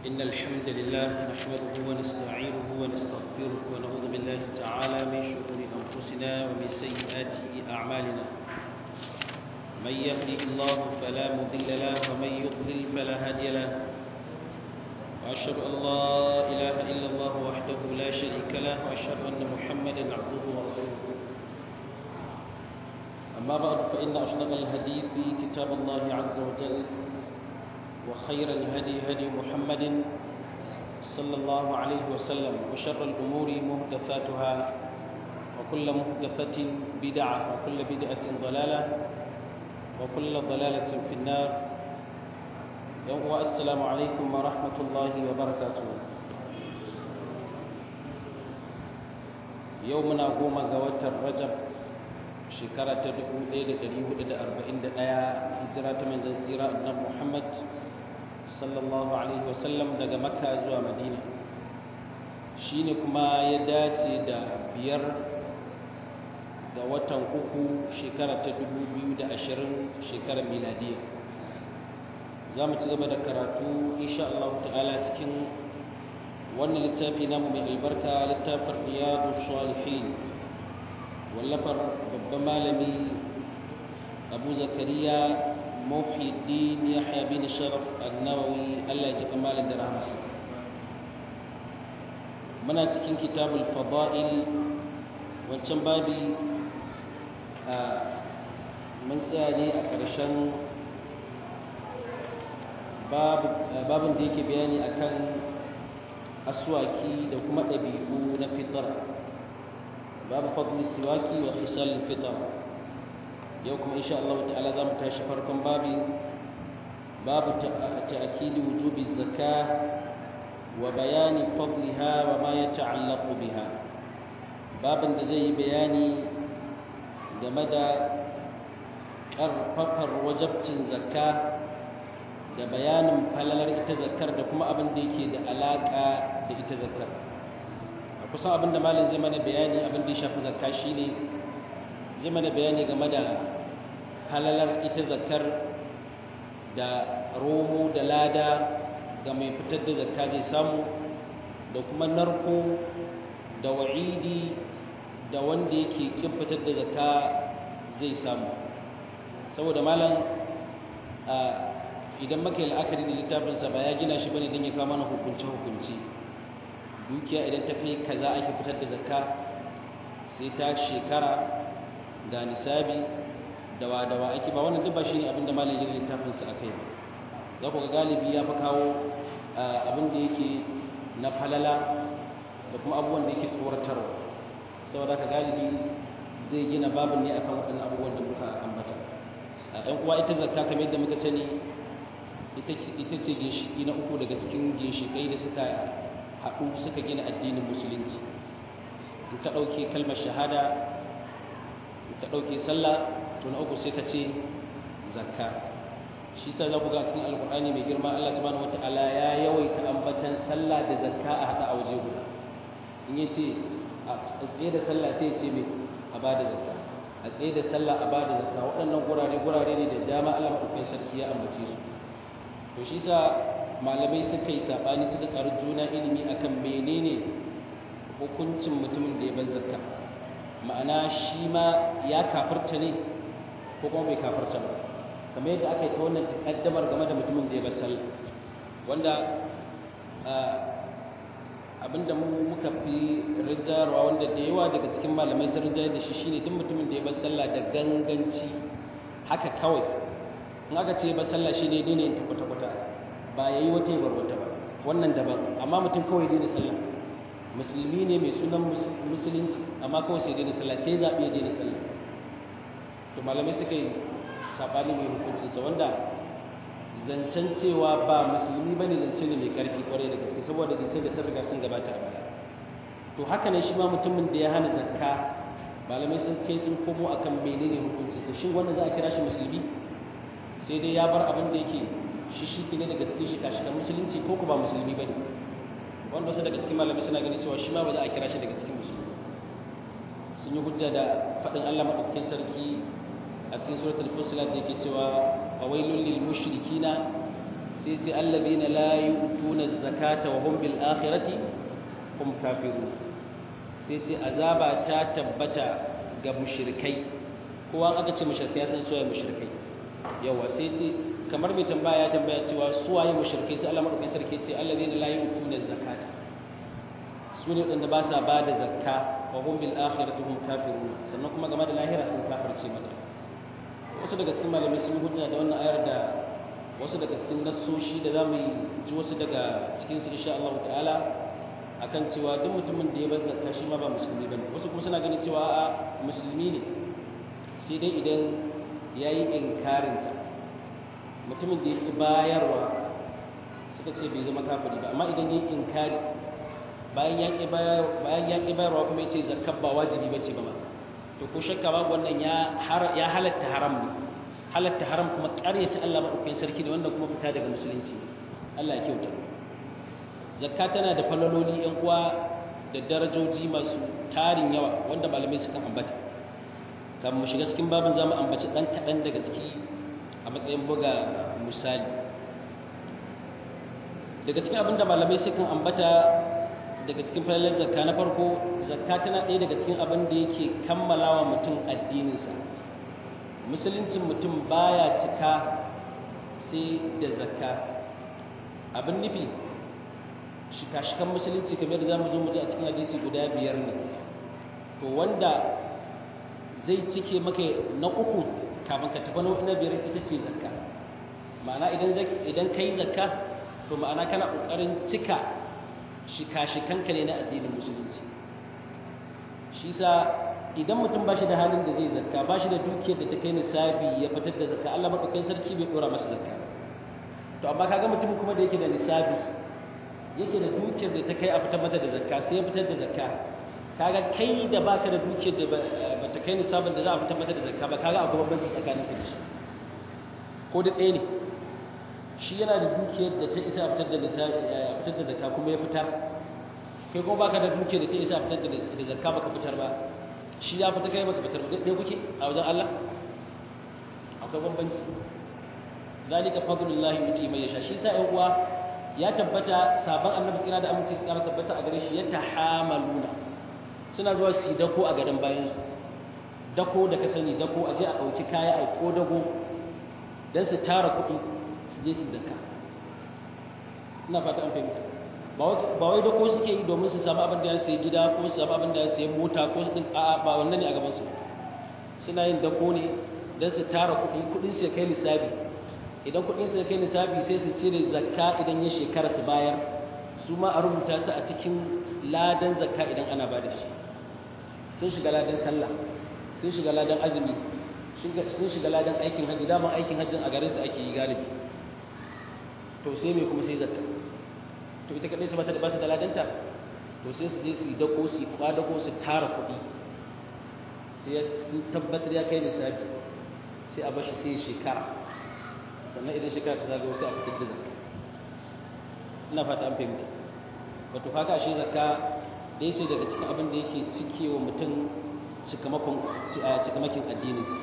إن الحمد لله نحمده ونستعينه ونستغفره ونعوذ بالله تعالى من شرور أنفسنا ومن سيئات أعمالنا من يهده الله فلا مضل له ومن يضلل فلا هادي له وأشهد أن لا إله إلا الله وحده لا شريك له وأشهد أن محمدا عبده ورسوله أما بعد فإن أصدق الحديث كتاب الله عز وجل وخير الهدي هدي محمد صلى الله عليه وسلم وشر الأمور محدثاتها وكل محدثة بدعة وكل بدعة ضلالة وكل ضلالة في النار يوم السلام عليكم ورحمة الله وبركاته يومنا قوم قوات الرجب shekara ta 1441 hijira ta manzon tsira annabi Muhammad sallallahu alaihi wasallam daga Makka zuwa Madina shine kuma ya dace da biyar ga watan uku shekara ta 2020 shekarar miladiya za mu ci gaba da karatu insha Allah ta'ala cikin wannan littafi namu mai albarka littafin riyadu salihin wallafar babban malami abu zakariya muhiddin yahya bin sharaf annawawi allah ya ji kamalin da rahmasa muna cikin kitabul fada'il wancan babi a mun tsaya ne a ƙarshen babin da yake bayani akan aswaki da kuma ɗabi'u na fitar باب فضل السواك وخصال الفطر يوكم إن شاء الله تعالى ذا متاشي فرقم بابي باب تأكيد وجوب الزكاة وبيان فضلها وما يتعلق بها باب زي بياني جمد ƙarfafar wajabcin zakka da bayanin falalar ita zakkar da kuma abin da yake da alaƙa da ita zakkar kusan abinda malin zai mana bayani abin da ya shafi zakka shine zai mana bayani game da halalar ita zakkar da romo da lada ga mai fitar da zakka zai samu da kuma narko da wa'idi da wanda yake kin fitar da zakka zai samu saboda malam idan maka yi la'akari da littafinsa ba ya gina shi bane don ya kawo mana hukunce-hukunce dukiya idan ta kai kaza ake fitar da zakka sai ta shekara ga nisabi dawa dawa ake ba wannan duk ba shine abin da malam yin littafin sa akai ba za ku ga galibi ya fi kawo abin da yake na falala da kuma abubuwan da yake tsoratarwa saboda ka galibi zai gina babin ne akan waɗannan abubuwan da muka ambata ɗan uwa ita zakka kamar yadda muka sani ita ce ginshiki na uku daga cikin ginshikai da suka haɗu suka gina addinin musulunci in ka ɗauke kalmar shahada in ka ɗauke sallah to na uku sai ka ce zakka shi sa za ku ga cikin alkur'ani mai girma Allah subhanahu wataala ya yawaita ambatan sallah da zakka a haɗa a waje guda in ya ce a tsaye da sallah sai ya ce mai a ba da zakka a tsaye da sallah a ba da zakka waɗannan gurare gurare ne da dama Allah maɗaukakin sarki ya ambace su to shi sa malamai suka yi saɓani suka ƙaru juna ilimi akan menene hukuncin mutumin da ya bar zakka ma'ana shi ma ya kafarta ne ko kuma bai kafarta ba kamar yadda aka yi ta wannan takaddamar game da mutumin da ya bar sallah wanda abinda mu muka fi rinjarwa wanda da yawa daga cikin malamai sun rinjar da shi shine duk mutumin da ya bar sallah da ganganci haka kawai in aka ce ba sallah shi ne ne ta kwata-kwata ba ya yi wata yabar wata ba wannan daban amma mutum kawai daina sallah musulmi ne mai sunan musulunci amma kawai sai daina sallah sai zaɓi ya daina sallah to malamai suka yi saɓani mai hukuncinsa wanda zancen cewa ba musulmi ba ne zance ne mai ƙarfi ƙwarai da gaske saboda zance da sun riga sun gabata a baya to haka ne shi ma mutumin da ya hana zakka malamai sun kai sun komo akan menene hukuncinsa shin wannan za a kira shi musulmi sai dai ya bar abin da yake shi shi ne daga cikin shika-shikan musulunci ko ku ba musulmi ba ne wanda wasu daga cikin malamai suna ganin cewa shi ma ba za a kira shi daga cikin musulmi sun yi hujja da faɗin allah maɗaukakin sarki a cikin suratul fusilat da yake cewa fawailul lil mushrikina sai ce allazina la yu'tuna zakata wa hum bil akhirati hum kafirun sai ce azaba ta tabbata ga mushrikai kowa aka ce mushrikai sun soya mushrikai yawa sai ce kamar mai tambaya ya tambaya cewa suwaye mushrikai sai Allah madaukakin sarki ce allazina la yu'tuna zakata su ne wadanda ba sa ba da zakka wa hum bil akhirati hum kafirun sannan kuma game da lahira sun kafirce mata wasu daga cikin malamai sun hujja da wannan ayar da wasu daga cikin nassoshi da za mu ji wasu daga cikinsu insha Allah ta'ala akan cewa duk mutumin da ya bar zakka shi ma ba musulmi bane wasu kuma suna ganin cewa a musulmi ne sai dai idan ya yi inkarinta mutumin da ya ki bayarwa suka ce bai zama kafiri ba amma idan ya yi inkari bayan ya ki bayarwa kuma ya ce zakkar ba wajibi ba ce ba ma to ko shakka babu wannan ya halatta haram ne halatta haram kuma ƙaryata Allah maɗaukakin sarki ne wanda kuma fita daga musulunci Allah ya kyauta zakka tana da falaloli ƴan uwa da darajoji masu tarin yawa wanda malamai suka ambata kan mu shiga cikin babin zamu ambaci dan kaɗan daga ciki a matsayin buga misali daga cikin abin da malamai sukan ambata daga cikin falalar zakka na farko zakka tana ɗaya daga cikin abin da yake kammalawa mutum addininsa musuluncin mutum baya cika sai da zakka abin nufi shika-shikan musulunci kamar da za mu zo mu ji a cikin hadisi guda biyar ne to wanda zai cike maka na uku kafin ka tafi na biyar ita ce zakka ma'ana idan ka yi zakka to ma'ana kana ƙoƙarin cika shika-shikanka ne na addinin musulunci shi sa idan mutum ba shi da halin da zai zakka ba shi da dukiyar da ta kai nisabi ya fitar da zakka Allah maɗaukakin sarki bai ɗora masa zakka to amma kaga mutum kuma da yake da nisabi yake da dukiyar da ta kai a fitar mata da zakka sai ya fitar da zakka kaga kai da baka da dukiyar da ba ta kai nisabin da za a fitar mata da zakka ba kaga akwai bambanci tsakanin ka da shi ko da ɗaya ne shi yana da dukiyar da ta isa a fitar da nisabi a fitar da zakka kuma ya fitar kai kuma baka da dukiyar da ta isa a fitar da zakka baka fitar ba shi ya fita kai baka fitar ba ɗaya kuke a wajen Allah akwai bambanci zalika fadlullahi yuti mai yasha shi sa ƴan uwa ya tabbata sabon annabi tsira da aminci su kara tabbata a gare shi ya tahamaluna suna zuwa su dako a garin bayan su dako da ka sani dako a je a ɗauki kaya a ko dago don su tara kuɗi su je su zakka ina fata an fahimta ba wai dako suke yi domin su samu abin da ya sayi gida ko su samu abin da ya sayi mota ko su ɗin a'a ba wannan ne a gaban su suna yin dako ne don su tara kuɗi kuɗin su ya kai lissafi idan kuɗin su ya kai lissafi sai su cire zakka idan ya shekara su bayar su ma a rubuta su a cikin ladan zakka idan ana ba da shi sun shiga ladan sallah sun shiga ladan azumi sun shiga ladan aikin hajji daman aikin hajjin a garin su ake yi galibi to sai me kuma sai zakka to ita kadai su bata da ba su da ladanta to sai su je su yi dako su yi kwadako su tara kuɗi sai sun tabbatar ya kai lissafi sai a bashi sai shekara sannan idan shekara ta zagayo sai a fitar da zakka ina fata an fahimta wato haka shi zakka ɗaya ce daga cikin abin da yake cikewa mutum cikamakin addininsa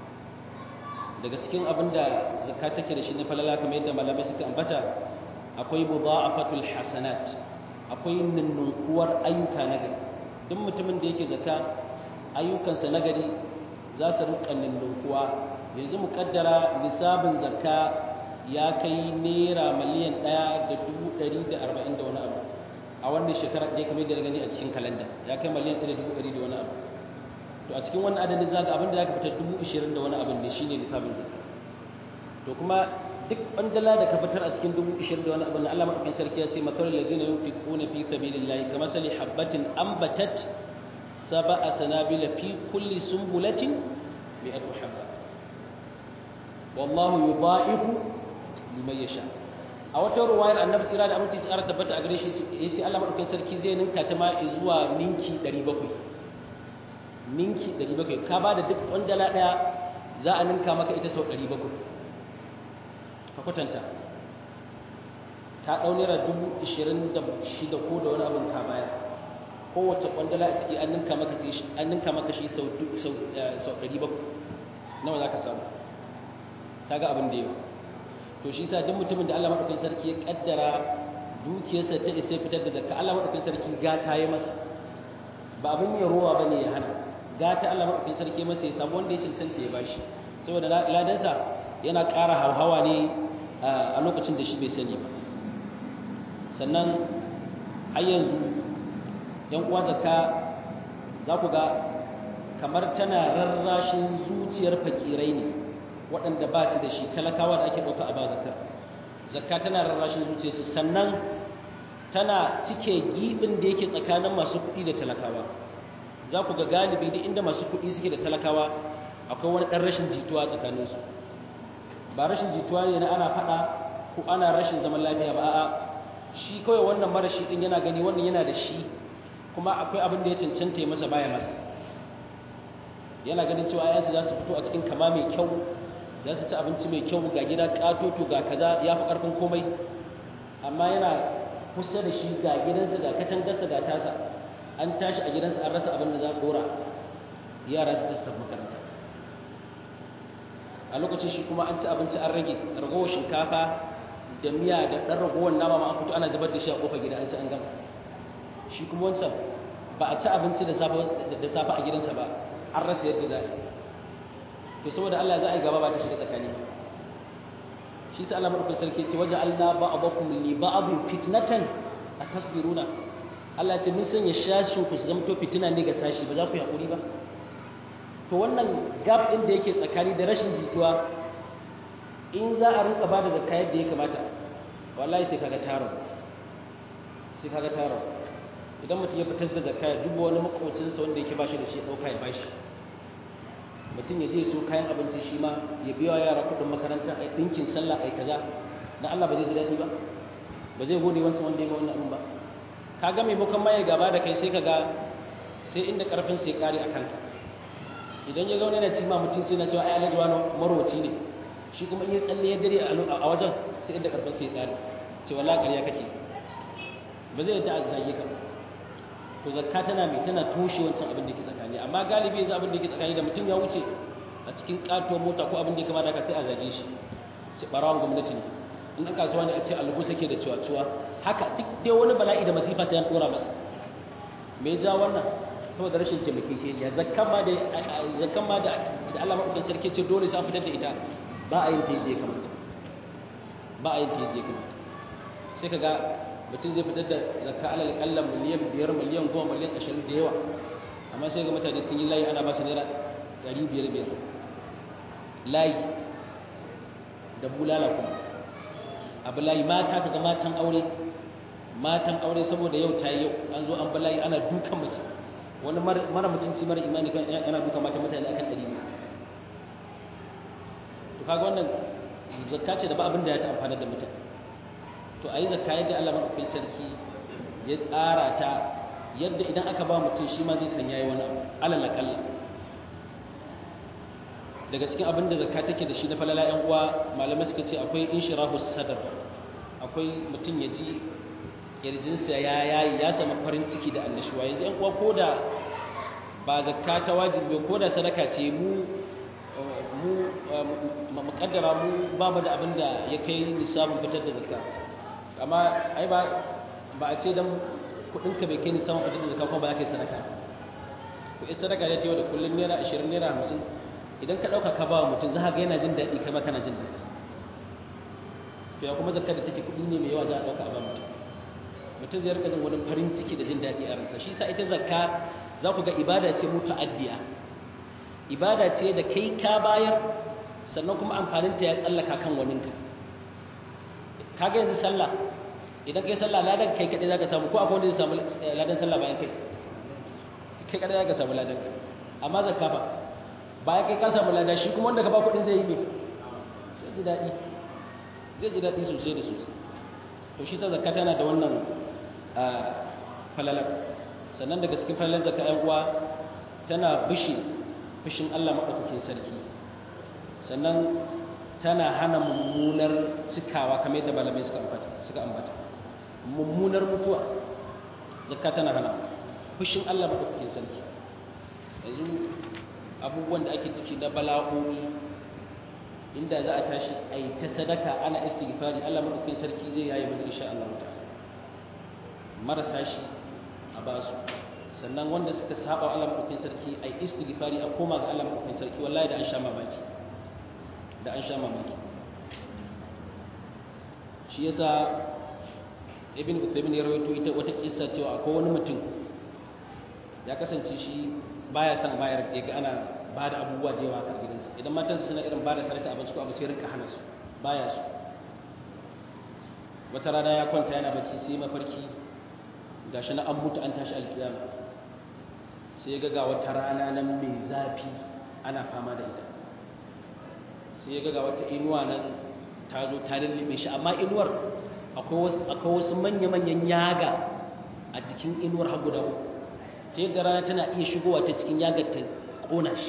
daga cikin abin da zakka take da shi na falala kamar yadda malamai suka ambata akwai mudha'afatul hasanat akwai ninninkuwar ayyuka na gari duk mutumin da yake zakka ayyukansa na gari za su rinka ninninkuwa yanzu mu kaddara nisabin zakka ya kai naira miliyan ɗaya da dubu ɗari da arba'in da wani abu a wannan shekara ɗaya kamar yadda gani a cikin kalanda ya kai miliyan ɗaya da dubu ɗari da wani abu to a cikin wannan adadin za ka abin da za ka fitar dubu ashirin da wani abin ne shine nisabin zakka to kuma duk bandala da ka fitar a cikin dubu ashirin da wani abin Allah maɗaukakin sarki ya ce matar lazina yunfiquna fi sabilillahi kama sali habbatin ambatat sab'a sanabila fi kulli sumbulatin mi'atu habba wallahu yudha'ifu liman yasha a wata ruwayar annabi tsira da aminci tsara tabbata a gare shi yace Allah madaukakin sarki zai ninka ta ma zuwa ninki 700 ninki 700 ka bada duk wandala daya za a ninka maka ita sau 700 ka kwatanta ka dau naira 26 ko da wani abin ka bayar kowace kwandala a ciki an ninka maka shi an ninka maka shi sau sau 700 nawa zaka samu kaga abin da yawa to shi sa duk mutumin da Allah madaukakin sarki ya kaddara dukiyarsa ta isa fitar da zakka Allah madaukakin sarki gata ya masa ba abin ya rowa bane ya hana gata Allah madaukakin sarki masa ya samu wanda ya cancanta ya bashi saboda ladansa yana ƙara hauhawa ne a lokacin da shi bai sani ba sannan har yanzu yan uwa zakka za ku ga kamar tana rarrashin zuciyar fakirai ne waɗanda ba su da shi talakawa da ake ɗauka a ba zakka zakka tana rarrashin zuciyarsu sannan tana cike gibin da yake tsakanin masu kuɗi da talakawa za ku ga galibi duk inda masu kuɗi suke da talakawa akwai wani ɗan rashin jituwa tsakaninsu ba rashin jituwa ne na ana faɗa ko ana rashin zaman lafiya ba a'a shi kawai wannan marashi ɗin yana gani wannan yana da shi kuma akwai abin da ya cancanta ya masa baya masa yana ganin cewa ayansu za su fito a cikin kama mai kyau za su ci abinci mai kyau ga gida katoto ga kaza ya fi ƙarfin komai amma yana kusa da shi ga gidansa ga katangarsa ga tasa an tashi a gidansa an rasa abin da za a dora yara su tafi makaranta a lokacin shi kuma an ci abinci an rage ragowar shinkafa da miya da ɗan ragowar nama ma an fito ana zubar da shi a ƙofar gida an ci an gama shi kuma wancan ba a ci abinci da safe a gidansa ba an rasa yadda za a yi to saboda Allah za a yi gaba ba ta shiga tsakani shi sa Allah madaukakin sarki ce waje Allah ba'dakum li ba'dhin fitnatan atasbiruna Allah ce mun sanya shashin ku su zamto fitina ne ga sashi ba za ku yi hakuri ba to wannan gap din da yake tsakani da rashin jituwa in za a rinka bada zakka yadda ya kamata wallahi sai kaga taro sai kaga taro idan mutum ya fitar da zakka ya duba wani makocinsa wanda yake bashi da shi ya dauka ya bashi mutum ya je so kayan abinci shi ma ya biya yara kudin makaranta a ɗinkin sallah a kaza na Allah ba zai ji daɗi ba ba zai gode wancan wanda ya ga wannan abin ba ka ga maimakon ma ya gaba da kai sai ka ga sai inda karfin sai kare a kanka idan ya zaune yana ci ma mutum sai na cewa ai alhaji wani marwaci ne shi kuma in ya tsalle ya dare a wajen sai inda karfin sai kare ce wallahi ƙarya kake ba zai yadda a zage ka to zakka tana mai tana toshe wancan abin da ke tsakani amma galibi yanzu abin da ke tsakani da mutum ya wuce a cikin katuwar mota ko abin da ya kamata ka sai a zage shi sai barawan gwamnati ne in aka kasuwa ne a ce albu sake da ciwa ciwa haka duk dai wani bala'i da masifa sai an dora masa me ya ja wannan saboda rashin taimakekeniya zakkan ma da zakkan ma da da Allah madaukakin sarki ce dole sai an fitar da ita ba a yin ta yadda ya kamata ba a yin ta yadda ya kamata sai kaga mutum zai fitar da zakka alal kalla miliyan biyar miliyan goma miliyan ashirin da yawa amma sai ga mutane sun yi layi ana ba su naira ɗari biyar biyar layi da bulala kuma abu layi mata kaga matan aure matan aure saboda yau ta yi yau an zo an ba layi ana dukan mace wani mara mutunci mara imani yana dukan mata mutane akan ɗari biyu to kaga wannan zakka ce da ba abin da ya ta amfana da mutane to a yi zakka yadda Allah maɗaukakin sarki ya tsara ta yadda idan aka ba mutum shi ma zai san yayi wani alal akalla daga cikin abin da zakka take da shi na falala ƴan uwa malamai suka ce akwai inshirahu sadar akwai mutum ya ji kirjinsa ya yayi ya samu farin ciki da annashuwa yanzu ƴan uwa ko da ba zakka ta wajibi ko da sadaka ce mu mu muƙaddara mu ba mu da abin da ya kai nisabin fitar da zakka amma ai ba ba a ce dan kudinka bai kai ni samun fitar da zakka kuma ba za ka yi sadaka ko in sadaka ne ta yau da kullum naira 20 naira 50 idan ka dauka ka ba mutum za ka ga yana jin daɗi kai ma kana jin daɗi to ya kuma zakka da take kudi ne mai yawa za a dauka a ba mutum mutum zai rika jin wani farin ciki da jin daɗi a ransa shi sa ita zakka za ku ga ibada ce muta'addiya ibada ce da kai ka bayar sannan kuma amfaninta ya tsallaka kan waninka kaga yanzu sallah idan kai sallah ladan kai kadai zaka samu ko akwai wanda zai samu ladan sallah bayan kai kai kadai zaka samu ladan ka amma zakka ba bayan kai ka samu ladan shi kuma wanda ka ba kudin zai yi me zai ji dadi zai ji dadi sosai da sosai to shi sa zakka tana da wannan falalar sannan daga cikin falalar zakka ƴan uwa tana bishi fushin Allah madaukakin sarki sannan tana hana mummunar cikawa kamar yadda malamai suka ambata suka ambata mummunar mutuwa zakka tana hana fushin Allah madaukakin sarki yanzu abubuwan da ake ciki na bala'o'i inda za a tashi a yi ta sadaka ana istighfari Allah madaukakin sarki zai yayi mana insha Allah ta'ala marasa shi a basu sannan wanda suka saba Allah madaukakin sarki a yi istighfari a koma ga Allah madaukakin sarki wallahi da an sha mamaki da an sha mamaki shi yasa ibn Uthaymin ya rawaito ita wata kissa cewa akwai wani mutum ya kasance shi baya son bayar ya ga ana ba da abubuwa da yawa a gidansa idan matansa suna irin ba da sadaka abinci ko abu sai rinka hana su baya su wata rana ya kwanta yana bacci sai mafarki gashi na an mutu an tashi alkiyama sai ya ga wata rana nan mai zafi ana fama da ita sai ya ga wata inuwa nan ta zo ta lullube shi amma inuwar akwai wasu manya-manyan yaga a jikin inuwar har guda uku ta yadda rana tana iya shigowa ta cikin yagar ta ƙona shi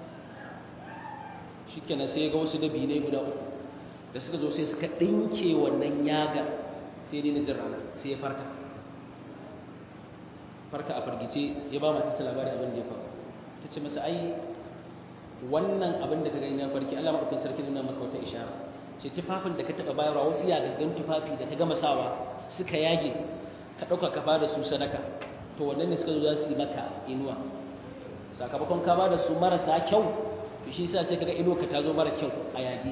shi kenan sai ya ga wasu dabinai guda uku da suka zo sai suka ɗinke wannan yaga sai dai na jin rana sai ya farka farka a fargice ya ba mata labari abin da ya faru ta ce masa ai wannan abin da ka gani na farki Allah maɗaukin sarki nuna maka wata ishara ce tufafin da ka taɓa bayarwa wasu yagaggan tufafi da ka gama sawa suka yage ka ɗauka ka bada su sadaka to wannan ne suka zo za su yi maka inuwa sakamakon ka bada su marasa kyau to shi sa sai kaga inuwa ka ta zo mara kyau a yage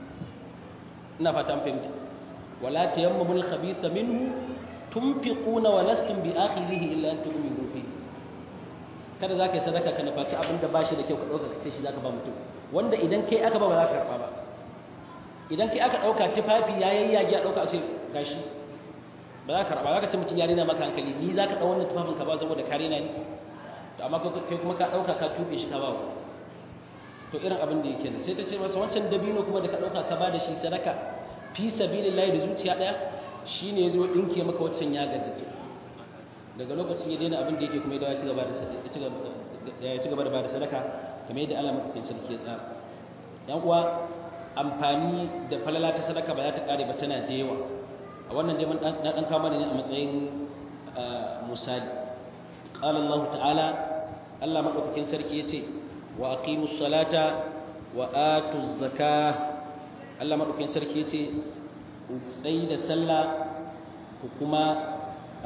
ina fatan fahimta wala tayammamul khabitha minhu tunfiquna wa lastum bi akhirihi illa an tu'minu fihi kada za ka yi sadaka ka nufaci abin da ba shi da kyau ka ɗauka ka ce shi za ka ba mutum wanda idan kai aka ba ba za ka karɓa ba idan kai aka ɗauka tufafi ya yayyage a ɗauka a ce gashi ba za ka karɓa za ka ce mutum ya rena maka hankali ni za ka ɗau wannan tufafin ka ba saboda ka rena ni to amma kai kuma ka ɗauka ka tuɓe shi ka ba to irin abin da yake nan sai ta ce masa wancan dabino kuma da ka ɗauka ka ba da shi sadaka fi sabilillahi da zuciya ɗaya shine ya zo ɗinke maka waccan ya gaddace daga lokacin ya daina abin da yake kuma ya ci gaba da ya ci gaba da bada sadaka kamar yadda Allah madaukakin sarki ya tsara yan uwa amfani da falala ta sadaka ba za ta kare ba tana da yawa a wannan dai na dan kama ne a matsayin misali qala Allah ta'ala Allah madaukakin sarki yace wa aqimus salata wa atuz zakah Allah madaukakin sarki yace ku tsayi da sallah ku kuma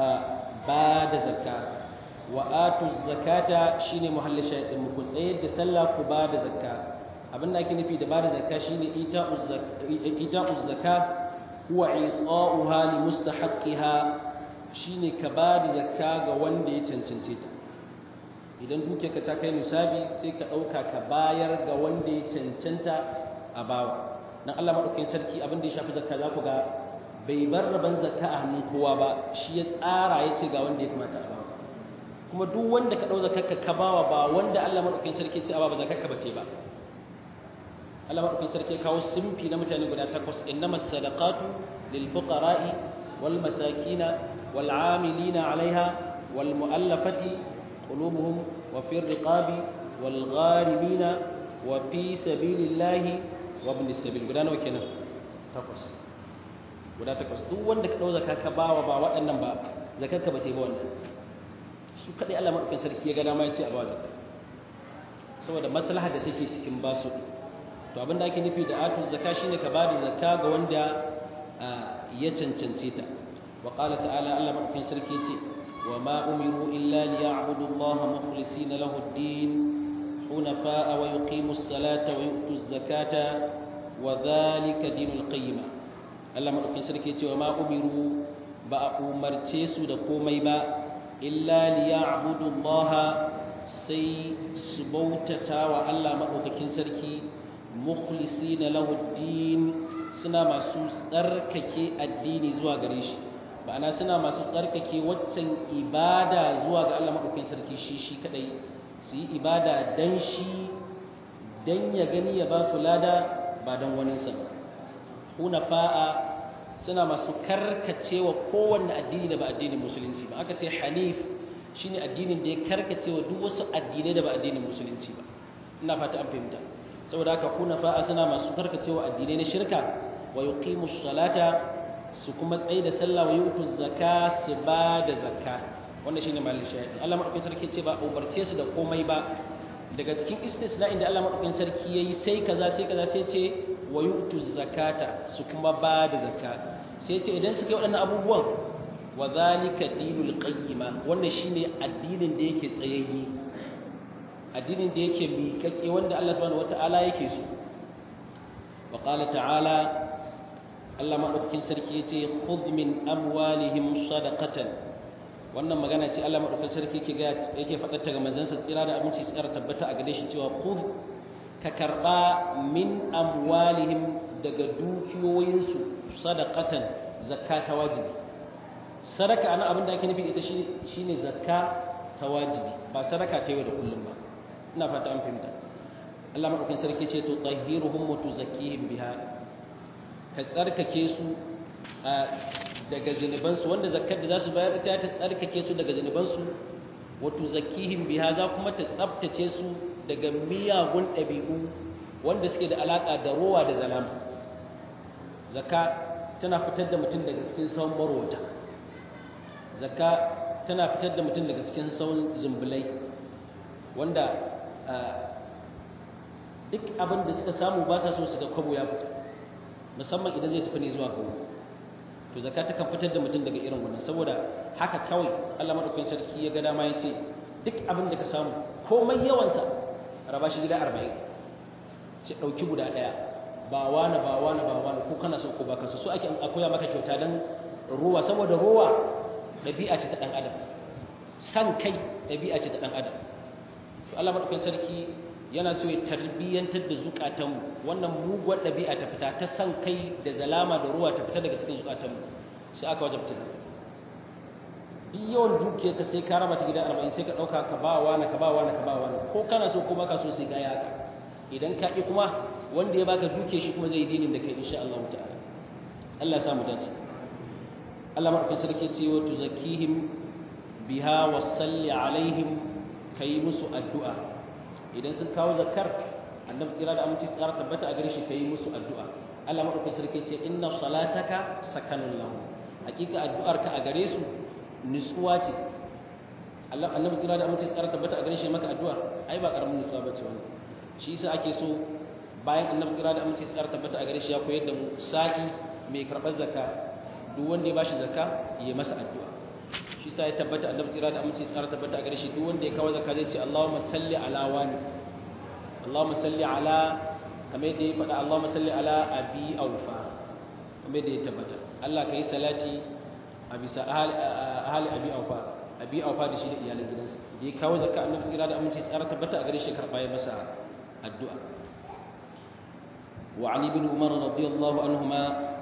ba da zakka wa atu zakata shine muhallin shaydin mu ku tsayar da sallah ku ba da zakka abin da ake nufi da ba da zakka shine ita'u zakka huwa i'ta'uha li mustahaqqiha shine ka ba da zakka ga wanda ya cancance ta idan duke ka ta kai nisabi sai ka dauka ka bayar ga wanda ya cancanta a bawa dan Allah madaukakin sarki abin da ya shafi zakka za ku ga bai bar rabon zakka a hannun kowa ba shi ya tsara ya ce ga wanda ya kamata a bawa kuma duk wanda ka ɗau zakarka ka bawa ba wanda Allah maɗaukakin sarki ce a ba zakarka ba ce ba Allah maɗaukakin sarki ya kawo simfi na mutane guda takwas innamas sadaqatu lil fuqara'i wal masakina wal amilina 'alaiha wal mu'allafati qulubuhum wa fi riqabi wal gharimina wa fi sabilillahi wa ibn sabil guda nawa kenan takwas guda takwas duk wanda ka ɗau zaka ka bawa ba waɗannan ba zakarka ba ta yi ba wannan su kaɗai Allah maɗaukin sarki ya ga dama ya ce a ba zakka saboda maslaha da take cikin basu to abinda ake nufi da atu zakka shine ka ba da zakka ga wanda ya cancance ta wa qala ta'ala Allah maɗaukin sarki ya ce wa ma umiru illa liya'budu Allah mukhlisina lahu ad-din hunafa'a wa yuqimu as-salata wa yu'tu az-zakata wa dhalika dinul qayyimah Allah maɗaukin sarki cewa ma umiru ba a umarce su da komai ba illa liya'budu Allah sai su bautata wa Allah maɗaukakin sarki mukhlisina lahu din suna masu tsarkake addini zuwa gare shi ma'ana suna masu tsarkake waccan ibada zuwa ga Allah maɗaukakin sarki shi shi kadai su yi ibada dan shi dan ya gani ya ba su lada ba dan waninsa ba hunafa'a suna masu karkacewa kowanne addini da ba addinin musulunci ba aka ce hanif shine addinin da ya karkacewa duk wasu addinai da ba addinin musulunci ba ina fata an fahimta saboda haka hunafa'a suna masu karkacewa addinai na shirka wa yuqimus salata su kuma tsaye da sallah wa yutu zakka su ba da zakka wannan shine malin shahidi Allah madaukakin sarki ce ba umarce su da komai ba daga cikin istisna inda Allah madaukakin sarki yayi sai kaza sai kaza sai ce wa yu'tu zakata su kuma ba da zakka sai ce idan suka yi waɗannan abubuwan wa zalika dinul qayyima wannan shine addinin da yake tsayayye addinin da yake miƙaƙe wanda Allah subhanahu wata'ala yake so wa qala ta'ala Allah madaukakin sarki yace khudh min amwalihim sadaqatan wannan magana ce Allah madaukakin sarki yake ga yake faɗar ta ga manzansa tsira da abinci tsira tabbata a gare shi cewa khudh ka karba min amwalihim daga dukiyoyinsu sadaqatan zakka ta wajibi sadaka ana abin da ake nufi ita shine zakka ta wajibi ba sadaka ta yau da kullum ba ina fata an fahimta Allah madaukakin sarki ce to tahhiruhum wa tuzakkihim biha ka tsarkake su daga zinubansu wanda zakkar da za su bayar ita ta tsarkake su daga zinubansu wa tuzakkihim biha za kuma ta tsaftace su daga miyagun ɗabi'u wanda suke da alaƙa da rowa da zalama zakka tana fitar da mutum daga cikin sauran marwata zakka tana fitar da mutum daga cikin sauran zumbulai wanda duk abin da suka samu ba sa so su ga kwabo ya fita musamman idan zai tafi ne zuwa gawo to zakka ta kan fitar da mutum daga irin wannan saboda haka kawai Allah madaukakin sarki ya ga dama ya ce duk abin da ka samu komai yawansa raba shi gida arba'in ce ɗauki guda ɗaya ba wani ba wani ba wani ko kana so ko ba ka so so ake akoya maka kyauta don ruwa saboda ruwa ɗabi'a ce ta ɗan adam san kai ɗabi'a ce ta ɗan adam to Allah madaukakin sarki yana so ya tarbiyyantar da zukatanmu wannan muguwar ɗabi'a ta fita ta san kai da zalama da ruwa ta fita daga cikin zukatanmu sai aka wajabta duk yawan dukiyar ka sai ka raba ta gida arba'in sai ka ɗauka ka ba wani ka ba wani ka ba wani ko kana so ko baka so sai ka yi haka idan ka ƙi kuma wanda ya baka duke shi kuma zai yi dinin da kai insha Allah ta'ala Allah ya samu dace Allah madaukakin sarki ce wa tuzakkihim biha wa salli alaihim kai musu addu'a idan sun kawo zakkar annabi tsira da aminci tsara tabbata a gare shi kai musu addu'a Allah madaukakin sarki ce inna salataka sakanun lahum hakika addu'arka a gare su nutsuwa ce Allah annabi tsira da aminci tsara tabbata a gare shi maka addu'a ai ba karamin nutsuwa bace wannan shi yasa ake so bayan annabi tsira da aminci tsara tabbata a gare shi ya koyar da mu sa'i mai karɓar zakka duk wanda ya bashi zakka ya masa addu'a shi yasa ya tabbata annabi tsira da aminci tsara tabbata a gare shi duk wanda ya kawo zakka zai ce Allahumma salli ala wani Allahumma salli ala kamar yadda ya faɗa Allahumma salli ala abi aufa kamar yadda ya tabbata Allah kai salati a bisa ahali abi aufa abi aufa da shi da iyalan gidansa da ya kawo zakka annabi tsira da aminci tsara tabbata a gare shi karɓa ya masa addu'a wa ali bin umar radiyallahu anhuma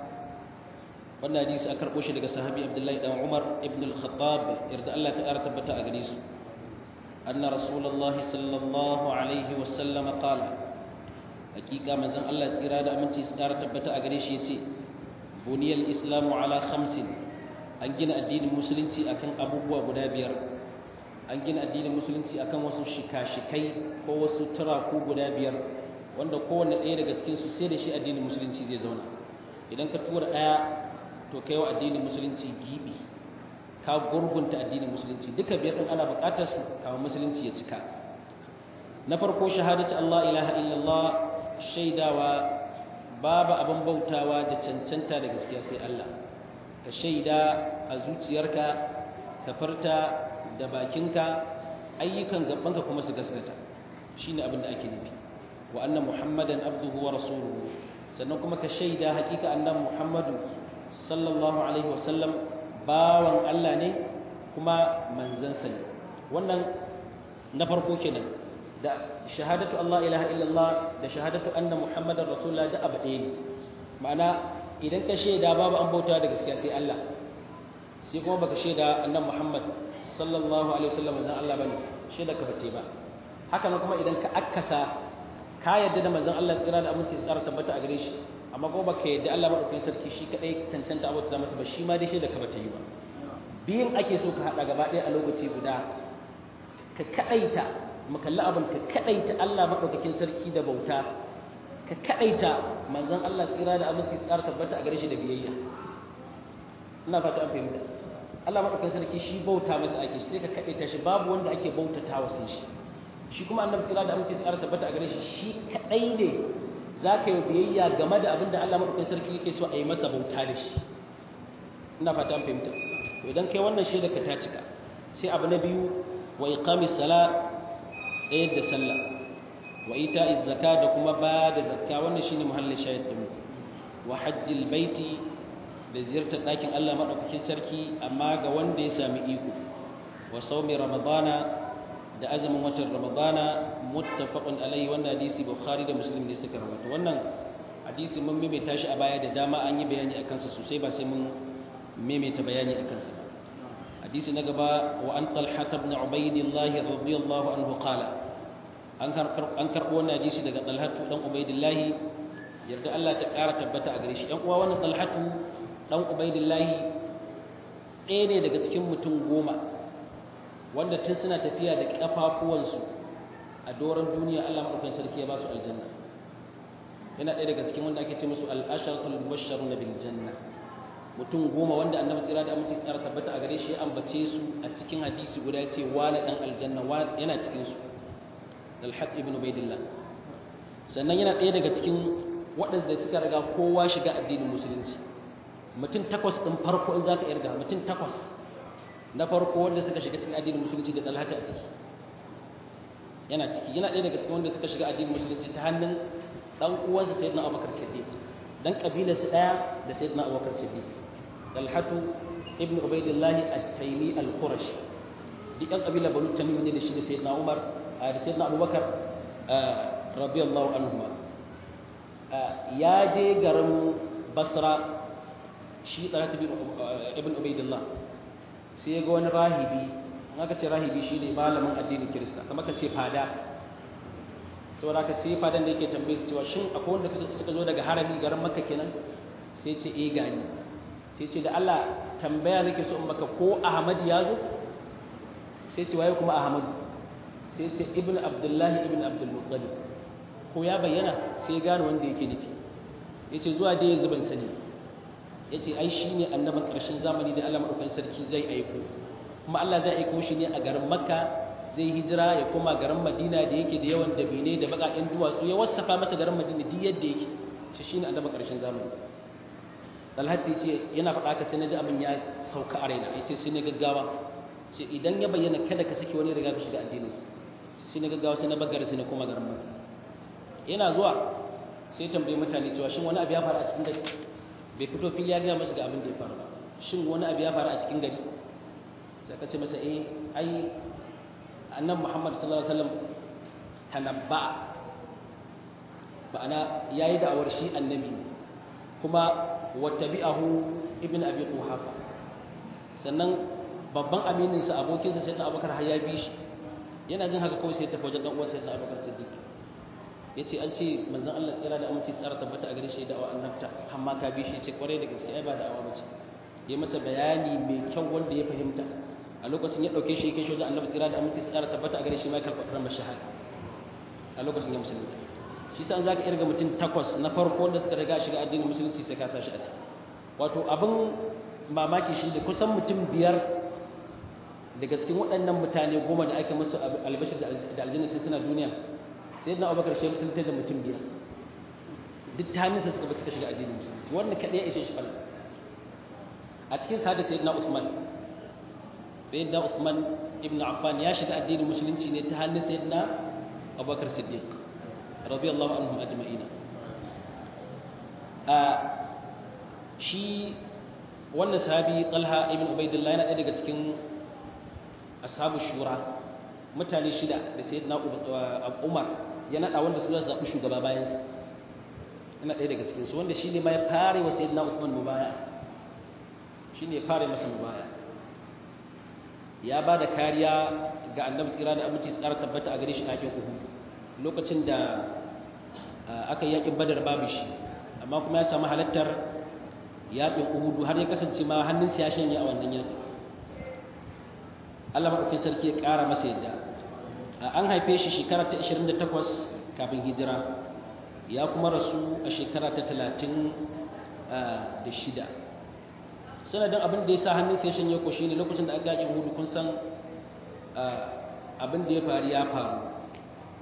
wannan hadisi aka karɓo shi daga sahabi abdullahi dan umar ibn al-khattab yarda Allah ta ƙara tabbata a gare su anna rasulullahi sallallahu alaihi wa sallam qala hakika manzon Allah tsira da aminci tsara tabbata a gare shi yace buniyal islamu ala khamsin an gina addinin musulunci akan abubuwa guda biyar an gina addinin musulunci akan wasu shika-shikai ko wasu turaku guda biyar wanda kowanne ɗaya daga cikinsu sai da shi addinin musulunci zai zauna idan ka tura ɗaya to kai wa addinin musulunci gibi ka gurgunta addinin musulunci duka biyar ɗin ana buƙatar su kama musulunci ya cika na farko shahadatu Allah ilaha illallah shaidawa babu abin bautawa da cancanta da gaskiya sai Allah ka shaida a zuciyarka ka farta da bakinka ayyukan gabanka kuma su gaskata shine abin da ake nufi wa anna muhammadan abduhu wa rasuluhu sannan kuma ka shaida hakika annan muhammadu sallallahu alaihi wa sallam bawan Allah ne kuma manzansa ne wannan na farko kenan da shahadatu Allah ilaha illallah da shahadatu anna muhammadan rasulullah da abu ɗaya ne ma'ana idan ka shaida babu an bauta da gaskiya sai Allah sai kuma baka shaida annan muhammad sallallahu alaihi wasallam manzon Allah bane shaida ka bace ba haka nan kuma idan ka akkasa ka yadda da manzon Allah tsira da aminci tsara tabbata a gare shi amma kuma baka yadda Allah madaukakin sarki shi kadai cancanta abota da masa ba shi ma dai shaida ka bata yi ba biyin ake so ka hada gaba ɗaya a lokaci guda ka kadaita mu kalli abin ka kadaita Allah madaukakin sarki da bauta ka kadaita manzon Allah tsira da aminci tsara tabbata a gare shi da biyayya ina fata an fahimta Allah madaukakin sarki shi bauta masa ake sai ka kadaita shi babu wanda ake bautatawa sai shi shi kuma annabi tsira da aminci tsara tabbata a gare shi shi kadai ne za ka yi biyayya game da abin da Allah maɗaukakin sarki yake so a yi masa bauta da shi ina fata an fahimta to idan kai wannan shaida ka ta cika sai abu na biyu wa iqamis sala tsayar da sallah wa ita'iz zakka da kuma ba da zakka wannan shine muhallin shahid din wa hajjil baiti da ziyartar ɗakin Allah maɗaukakin sarki amma ga wanda ya sami iko wa saumi ramadana da azumin watan ramadana muttafaqun alayhi wannan hadisi bukhari da muslim ne suka rawaito wannan hadisi mun maimaita shi a baya da dama an yi bayani akan sa sosai ba sai mun maimaita bayani akan sa hadisi na gaba wa an talha ibn ubaydillah radiyallahu anhu qala an an karbo wannan hadisi daga talha dan ubaydillah yarda Allah ta ƙara tabbata a gare shi ɗan uwa wannan talhatu dan ubaydillah ɗaya ne daga cikin mutum goma wanda tun suna tafiya da kafafuwansu a doron duniya Allah madaukakin sarki ya ba su aljanna yana ɗaya daga cikin wanda ake ce musu al-asharatul mubashsharun bil janna mutum goma wanda annabi tsira da aminci tsara tabbata a gare shi ya ambace su a cikin hadisi guda ya ce wani dan aljanna yana cikin su al-haq ibn ubaidillah sannan yana ɗaya daga cikin waɗanda suka riga kowa shiga addinin musulunci mutum takwas ɗin farko in za ka irga mutum takwas na farko wanda suka shiga cikin addinin musulunci da talhata a ciki yana ciki yana ɗaya daga cikin wanda suka shiga addinin musulunci ta hannun ɗan uwansa sayyidina abubakar siddiq dan kabilarsa ɗaya da sayyidina abubakar siddiq talhatu ibnu ubaidillahi at-taymi al-qurashi duk ɗan kabilar banu tamim ne da shi da sayyidina umar da sayyidina abubakar radiyallahu anhu ya je garin basra shi talhatu ibn ubaidillah sai ya ga wani rahibi in aka ce rahibi shi ne malamin addinin kirista kamar ka ce fada saboda ka sai fadan da yake tambaye su cewa shin akwai wanda suka zo daga harami garin makka kenan sai ce eh gani sai ce da Allah tambaya nake so in maka ko Ahmad ya zo sai ce waye kuma Ahmad sai ce ibn Abdullah ibn Abdul Muttalib ko ya bayyana sai gane wanda yake nufi yace zuwa dai yanzu ban sani ya ce ai shi ne annaban ƙarshen zamani da Allah maɗaukan sarki zai aiko kuma Allah zai aiko shi ne a garin makka zai hijira ya koma garin madina da yake da yawan dabine da baƙaƙen duwatsu ya wasafa masa garin madina duk yadda yake shi shi ne annaban ƙarshen zamani alhadi ce yana faɗa ka sai na ji abin ya sauka a raina ya ce sai na gaggawa ce idan ya bayyana kada ka sake wani riga ka shiga addinin sai na gaggawa sai na bagara sai na koma garin makka yana zuwa sai tambayi mutane cewa shin wani abu ya faru a cikin gari bai fito fili ya gaya masa ga abin da ya faru ba shin wani abu ya faru a cikin gari sai ka ce masa eh ai annabi Muhammad sallallahu alaihi wasallam tanabba ma'ana yayi da'awar shi annabi kuma wattabi'ahu ibn abi quhafa sannan babban aminin sa abokin sa sayyidina abubakar har ya bi shi yana jin haka kawai sai ya tafi wajen dan uwan sayyidina abubakar siddiq ya ce an ce manzan Allah tsira da aminci tsara tabbata a gare shi da'awa annabta amma ka bi shi ce kwarai da gaske ai ba da'awa bace ya masa bayani mai kyau wanda ya fahimta a lokacin ya dauke shi ya kai shi wajen annabi tsira da aminci tsara tabbata a gare shi ma karɓa karamar shahada a lokacin ya musulunta shi sa za ka irga mutum takwas na farko wanda suka riga shiga addinin musulunci sai ka sa shi a ciki wato abin mamaki shi da kusan mutum biyar daga cikin waɗannan mutane goma da ake musu albashir da aljannatin suna duniya sai na abubakar shi mutum da mutum biyar duk ta hannunsa suka bata shiga addinin musulunci wannan kaɗai ya ishe shi fara a cikin sa da sayyidina usman sayyidina usman ibn affan ya shiga addinin musulunci ne ta hannun sayyidina abubakar siddiq radiyallahu anhum ajma'ina a shi wannan sahabi talha ibn ubaidillah yana ɗaya daga cikin ashabu shura mutane shida da sayyidina umar ya naɗa wanda su zasu zaɓi shugaba bayan su yana ɗaya daga cikinsu wanda shi ne ma ya fare wa sayyidina Uthman mubaya shi ne ya fare masa mubaya ya ba da kariya ga annabi tsira da aminci tsara tabbata a gare shi kafin Uhud lokacin da aka yi yaƙin Badar babu shi amma kuma ya samu halattar yaƙin Uhud har ya kasance ma hannunsa ya shanye a wannan yaƙin Allah maɗaukin sarki ya ƙara masa yadda an haife shi shekara ta 28 kafin hijira ya kuma rasu a shekara ta 36 sanadin abin da ya sa hannun sai shanye ko shine lokacin da aka yaƙin hudu kun san abin da ya faru ya faru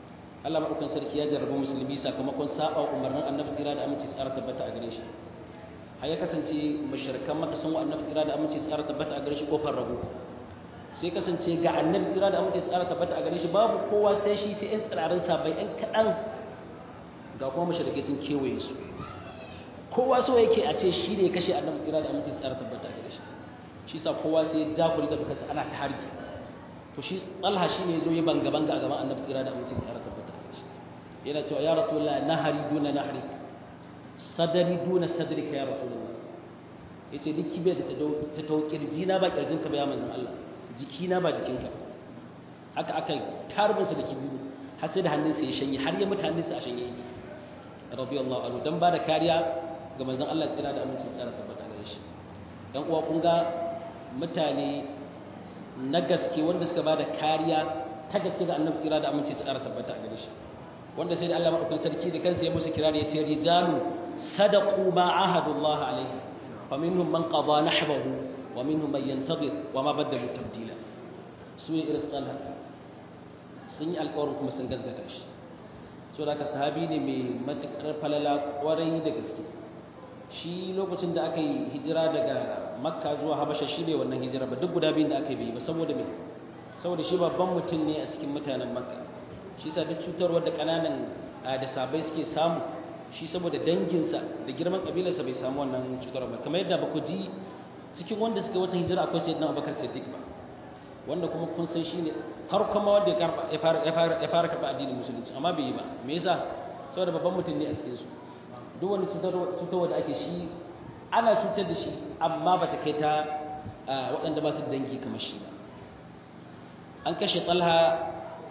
Allah maɗaukan sarki ya jarrabu musulmi sakamakon saba umarnin annabi tsira da aminci tsara tabbata a gare shi har ya kasance mashirkan maka sun wa annabi tsira da aminci tsara tabbata a gare shi kofar rago sai kasance ga annabi tsira da aminci tsara tabbata a gare shi babu kowa sai shi sai 'yan tsirarin sabai 'yan kaɗan ga kuma mashirkai sun kewaye su kowa so yake a ce shi ne kashe annabi tsira da aminci tsara tabbata a gare shi shi sa kowa sai ya jakuri da bukasa ana ta harki to shi talha shi ne zo yi banga-banga a gaban annabi tsira da aminci tsara tabbata a gare shi yana cewa ya rasulullah nahari duna nahari sadari duna sadrika ya rasulullah yace duk kibe da ta tau kirji na ba kirjin ka ba ya manzon Allah jiki na ba jikinka haka aka tarbin sa da kibiru har sai da hannunsa ya shanye har ya mutane sa a shanye radiyallahu anhu dan ba da kariya ga manzon Allah tsira da aminci tsara tabbata gare shi dan uwa kun ga mutane na gaske wanda suka ba da kariya ta gaske ga annabi tsira da aminci tsara tabbata gare shi wanda sai da Allah madaukakin sarki da kansa ya musu kirari ya ce rijalu sadaqu ma ahadullah alaihi fa minhum man qada nahbahu wa minhum man yantazir wa ma badalu tabdila su ne irin sallah sun yi alƙawarin kuma sun gazgata shi so da ka sahabi ne mai matuƙar falala ƙwarai da gaske shi lokacin da aka yi hijira daga makka zuwa habasha shi bai wannan hijira ba duk guda biyun da aka yi ba saboda me saboda shi babban mutum ne a cikin mutanen makka shi sa duk cutarwar da ƙananan da sabai suke samu shi saboda danginsa da girman ƙabilarsa bai samu wannan cutarwar ba kamar yadda ba ku ji cikin wanda suka wata hijira akwai sayyidina abubakar siddiq ba wanda kuma kun san shi ne farkon ma wanda ya fara karɓa addinin musulunci amma bai yi ba me yasa saboda babban mutum ne a cikin su duk wani cutarwa da ake shi ana cutar da shi amma ba ta kai ta waɗanda ba su da dangi kamar shi ba an kashe talha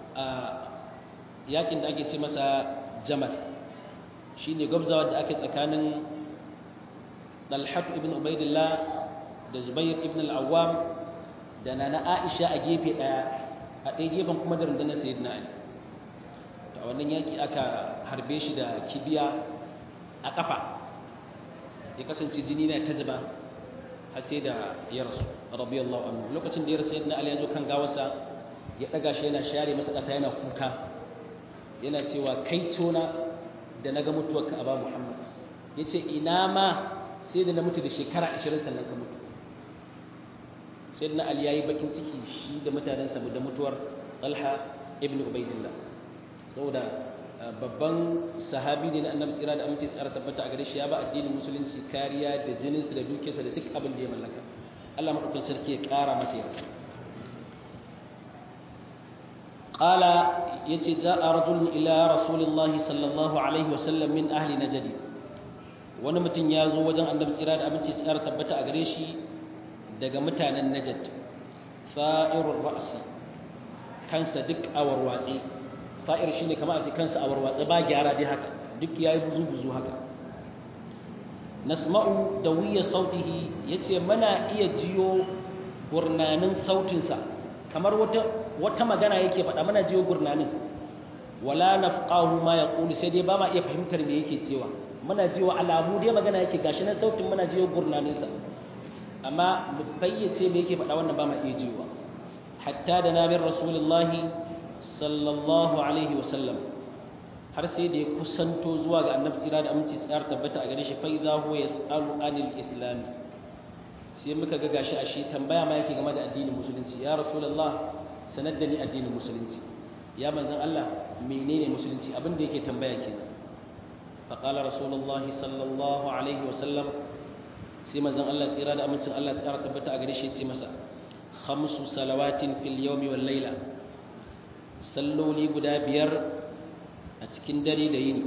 yakin da ake ce masa jamal shi ne gwabzawa da ake tsakanin dalhatu ibn ubaidillah da zubair ibn al'awam da na na aisha a gefe ɗaya a ɗaya gefen kuma da rundunar sayyidina ali a wannan yaki aka harbe shi da kibiya a ƙafa ya kasance jini na ta zuba har sai da ya rasu radiyallahu anhu lokacin da ya rasu sayyidina ali ya zo kan gawarsa ya ɗaga shi yana share masa ƙasa yana kuka yana cewa kai tona da na ga mutuwarka a ba muhammad ya ce ina ma sai da na mutu da shekara ashirin sannan ka mutu sai na ali ya yi bakin ciki shi da mutanensa da mutuwar talha ibn ubaidillah saboda babban sahabi ne na annabi tsira da aminci tsara tabbata a gare shi ya ba addinin musulunci kariya da jininsa da dukiyarsa da duk abin da ya mallaka Allah madaukakin sarki ya kara masa yarda قال يتي جاء رجل إلى رسول الله صلى الله عليه وسلم من أهل نجد wani mutum ya zo wajen annabi tsira da abinci tsara tabbata a gare shi daga mutanen najad fa'irur ra'si kansa duk a warwatse fa'ir shine kamar a ce kansa a warwatse ba gyara dai haka duk yayi buzu buzu haka nasma'u dawiya sautihi yace muna iya jiyo gurnanin sautinsa kamar wata wata magana yake faɗa mana jiyo gurnanin wala nafqahu ma yaqulu sai dai ba ma iya fahimtar me yake cewa muna jiyo alamu dai magana yake gashi nan sautin muna jiyo gurnanin sa amma mu fayyace me yake faɗa wannan ba ma iya jiyowa hatta da nabin rasulullahi sallallahu alaihi wasallam har sai da ya kusanto zuwa ga annabi tsira da aminci tsara tabbata a gare shi fa idza huwa yasalu anil islam sai muka ga gashi ashe tambaya ma yake game da addinin musulunci ya rasulullah sanar da ni addinin musulunci ya manzon Allah menene musulunci abin da yake tambaya kenan fa qala rasulullahi sallallahu alaihi wasallam sai manzon Allah tsira da amincin Allah tsara tabbata a gare shi ce masa khamsu salawatin fil yawmi wal layla salloli guda biyar a cikin dare da yini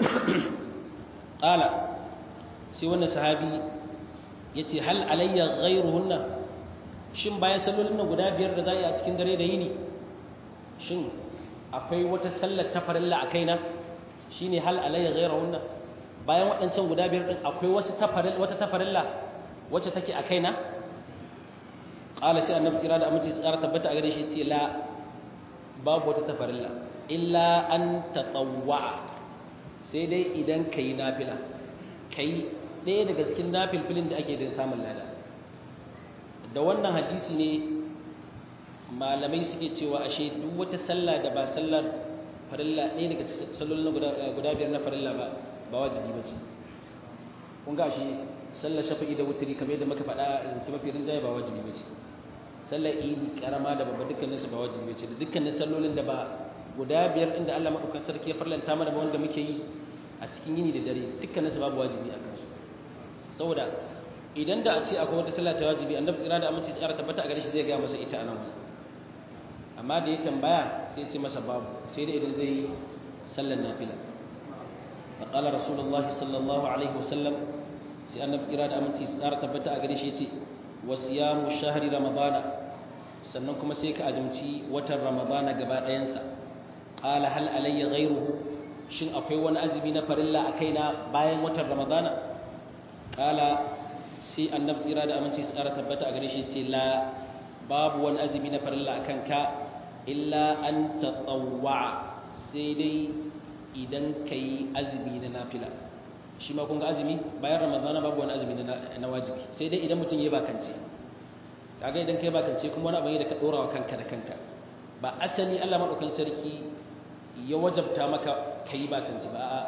qala sai wannan sahabi yace hal alayya ghayruhunna shin bayan sallolin nan guda biyar da za a yi a cikin dare da yini shin akwai wata sallar ta farilla a kaina shine hal alayya ghayruhunna bayan waɗancan guda biyar din akwai wasu tafarilla wata tafarilla wacce take a kaina qala sai annabi tsira da aminci tsara tabbata a gare shi ce la babu wata tafarilla illa an tatawwa sai dai idan kai nafila kai ɗaya daga cikin nafilfilin da ake da samun lada da wannan hadisi ne malamai suke cewa ashe duk wata sallah da ba sallar farilla ɗaya daga sallolin guda biyar na farilla ba ba wajibi ba ce kun ga shi sallar shafi'i da wuturi kamar yadda muka faɗa zance mafi rinjaye ba wajibi ba ce sallar idi karama da babba dukkanin su ba wajibi ba ce da dukkanin sallolin da ba guda biyar inda Allah madaukakin sarki ya farlanta mana ba wanda muke yi a cikin yini da dare dukkanin su babu wajibi a kansu saboda idan da a ce akwai wata sallah ta wajibi annabi tsira da aminci tsara tabbata a gare shi zai ga masa ita anan amma da ya tambaya sai ya ce masa babu sai dai idan zai yi sallar nafila فقال رسول الله صلى الله عليه وسلم sai annabi kira da aminci su ƙara tabbata a gare shi yace wasiyamu shahri ramadana sannan kuma sai ka azumci watan ramadana gaba ɗayansa qala hal alayya ghayruhu shin akwai wani azumi na farilla a kaina bayan watan ramadana qala sai annabi kira da aminci su ƙara tabbata a gare shi yace la babu wani azumi na farilla a kanka illa an tatawwa sai dai idan ka yi azumi na nafila shi ma kun ga azumi bayan ramadana babu wani azumi na wajibi sai dai idan mutum ya bakance kaga idan ka yi bakance kuma wani abin da ka dora wa kanka da kanka ba asali Allah madaukan sarki ya wajabta maka ka yi bakance ba a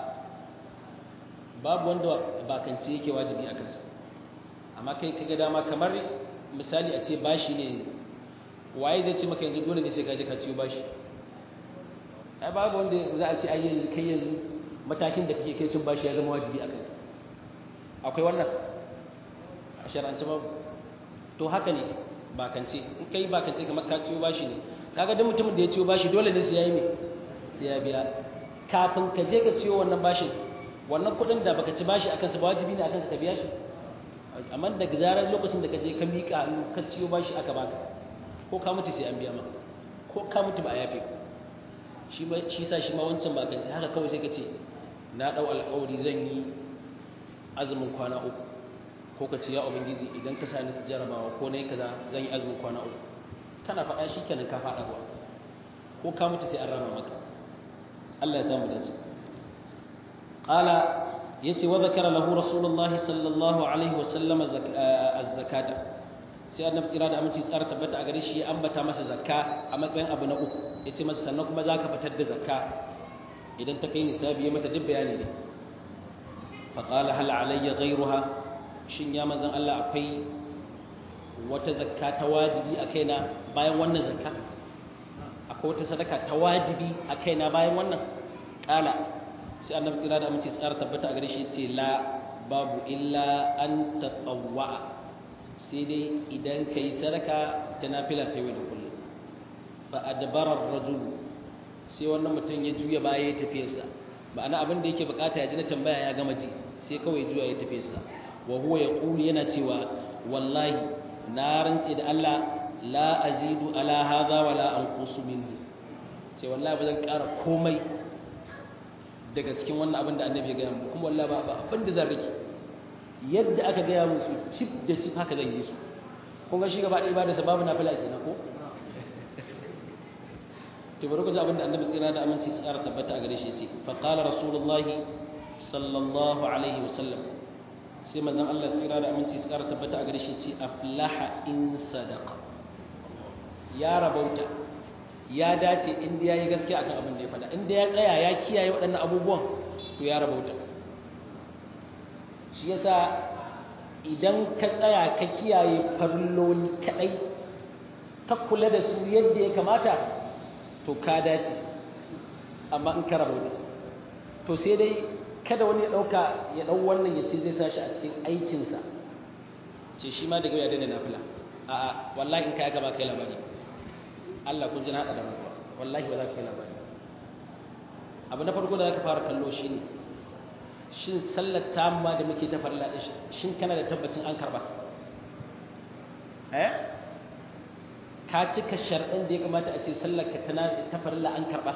babu wanda bakance yake wajibi a kansa amma kai kaga dama kamar misali a ce bashi ne waye zai ce maka yanzu dole ne sai ka je ka ciyo bashi ai babu wanda za a ce ai yanzu kai yanzu matakin da kake kai cin bashi ya zama wajibi akan akwai wannan a shar'ance ba to haka ne bakance in kai bakance kamar ka ciyo bashi ne kaga duk mutumin da ya ciyo bashi dole ne sai yayi me sai ya biya kafin ka je ka ciyo wannan bashin wannan kuɗin da baka ci bashi akan sa ba wajibi ne akan ka biya shi amma daga zarar lokacin da ka je ka miƙa ka ciyo bashi aka baka ko ka mutu sai an biya maka ko ka mutu ba a yafe shi ba shi sa shi ma wancan ba kan haka kawai sai ka ce na dau alƙawari zan yi azumin kwana uku ko ka ce ya ubangiji idan ka sani jarabawa ko nayi kaza zan yi azumin kwana uku kana faɗa shi kenan ka faɗa ruwa ko ka mutu sai an rama maka Allah ya samu dace qala yace wa zakara lahu rasulullah sallallahu alaihi wa sallam az-zakata sai annabi tsira da aminci tsara tabbata a gare shi ya ambata masa zakka a matsayin abu na uku yace masa sannan kuma zaka fitar da zakka idan ta kai nisabi ya masa duk bayani ne fa qala hal alayya ghayruha shin ya manzon Allah akwai wata zakka ta wajibi a kaina bayan wannan zakka akwai wata sadaka ta wajibi a kaina bayan wannan kala sai annabi tsira da aminci tsara tabbata a gare shi yace la babu illa an tatawwa sai dai idan kai sadaka ta nafila ta yau da kullum fa adbara ar-rajul sai wannan mutum ya juya baya ya tafiyarsa ma'ana abin da yake bukata ya ji na tambaya ya gama ji sai kawai juya ya tafiyarsa wa huwa yaqulu yana cewa wallahi na rantse da Allah la azidu ala hadha wala anqusu minhu sai wallahi ba zan ƙara komai daga cikin wannan abin da annabi ya gaya mu kuma wallahi ba abin da zan rike yadda aka gaya musu cif da cif haka zan yi su kun ga shi gaba ɗaya ibada sababu na fila kenan ko to bari ku ji abin da annabi tsira da aminci tsara tabbata a gare shi yace fa qala rasulullahi sallallahu alaihi wasallam sai manzon Allah tsira da aminci tsara tabbata a gare shi yace aflaha in sadaqa ya rabauta ya dace inda yayi gaskiya akan abin da ya faɗa inda ya tsaya ya kiyaye waɗannan abubuwan to ya rabauta shi yasa idan ka tsaya ka kiyaye farilloli kadai ka kula da su yadda ya kamata to ka dace amma in ka rabauta to sai dai kada wani ya dauka ya dau wannan ya ce zai sashi a cikin aikinsa ce shi ma daga ya daina nafila a'a wallahi in kai gaba kai labari Allah kun ji na da rantsuwa wallahi ba za ka kai labari abu na farko da za ka fara kallo shine shin sallar tamma da muke ta farla da shin kana da tabbacin an karba eh ka cika sharɗin da ya kamata a ce sallar ka tana ta farla an karba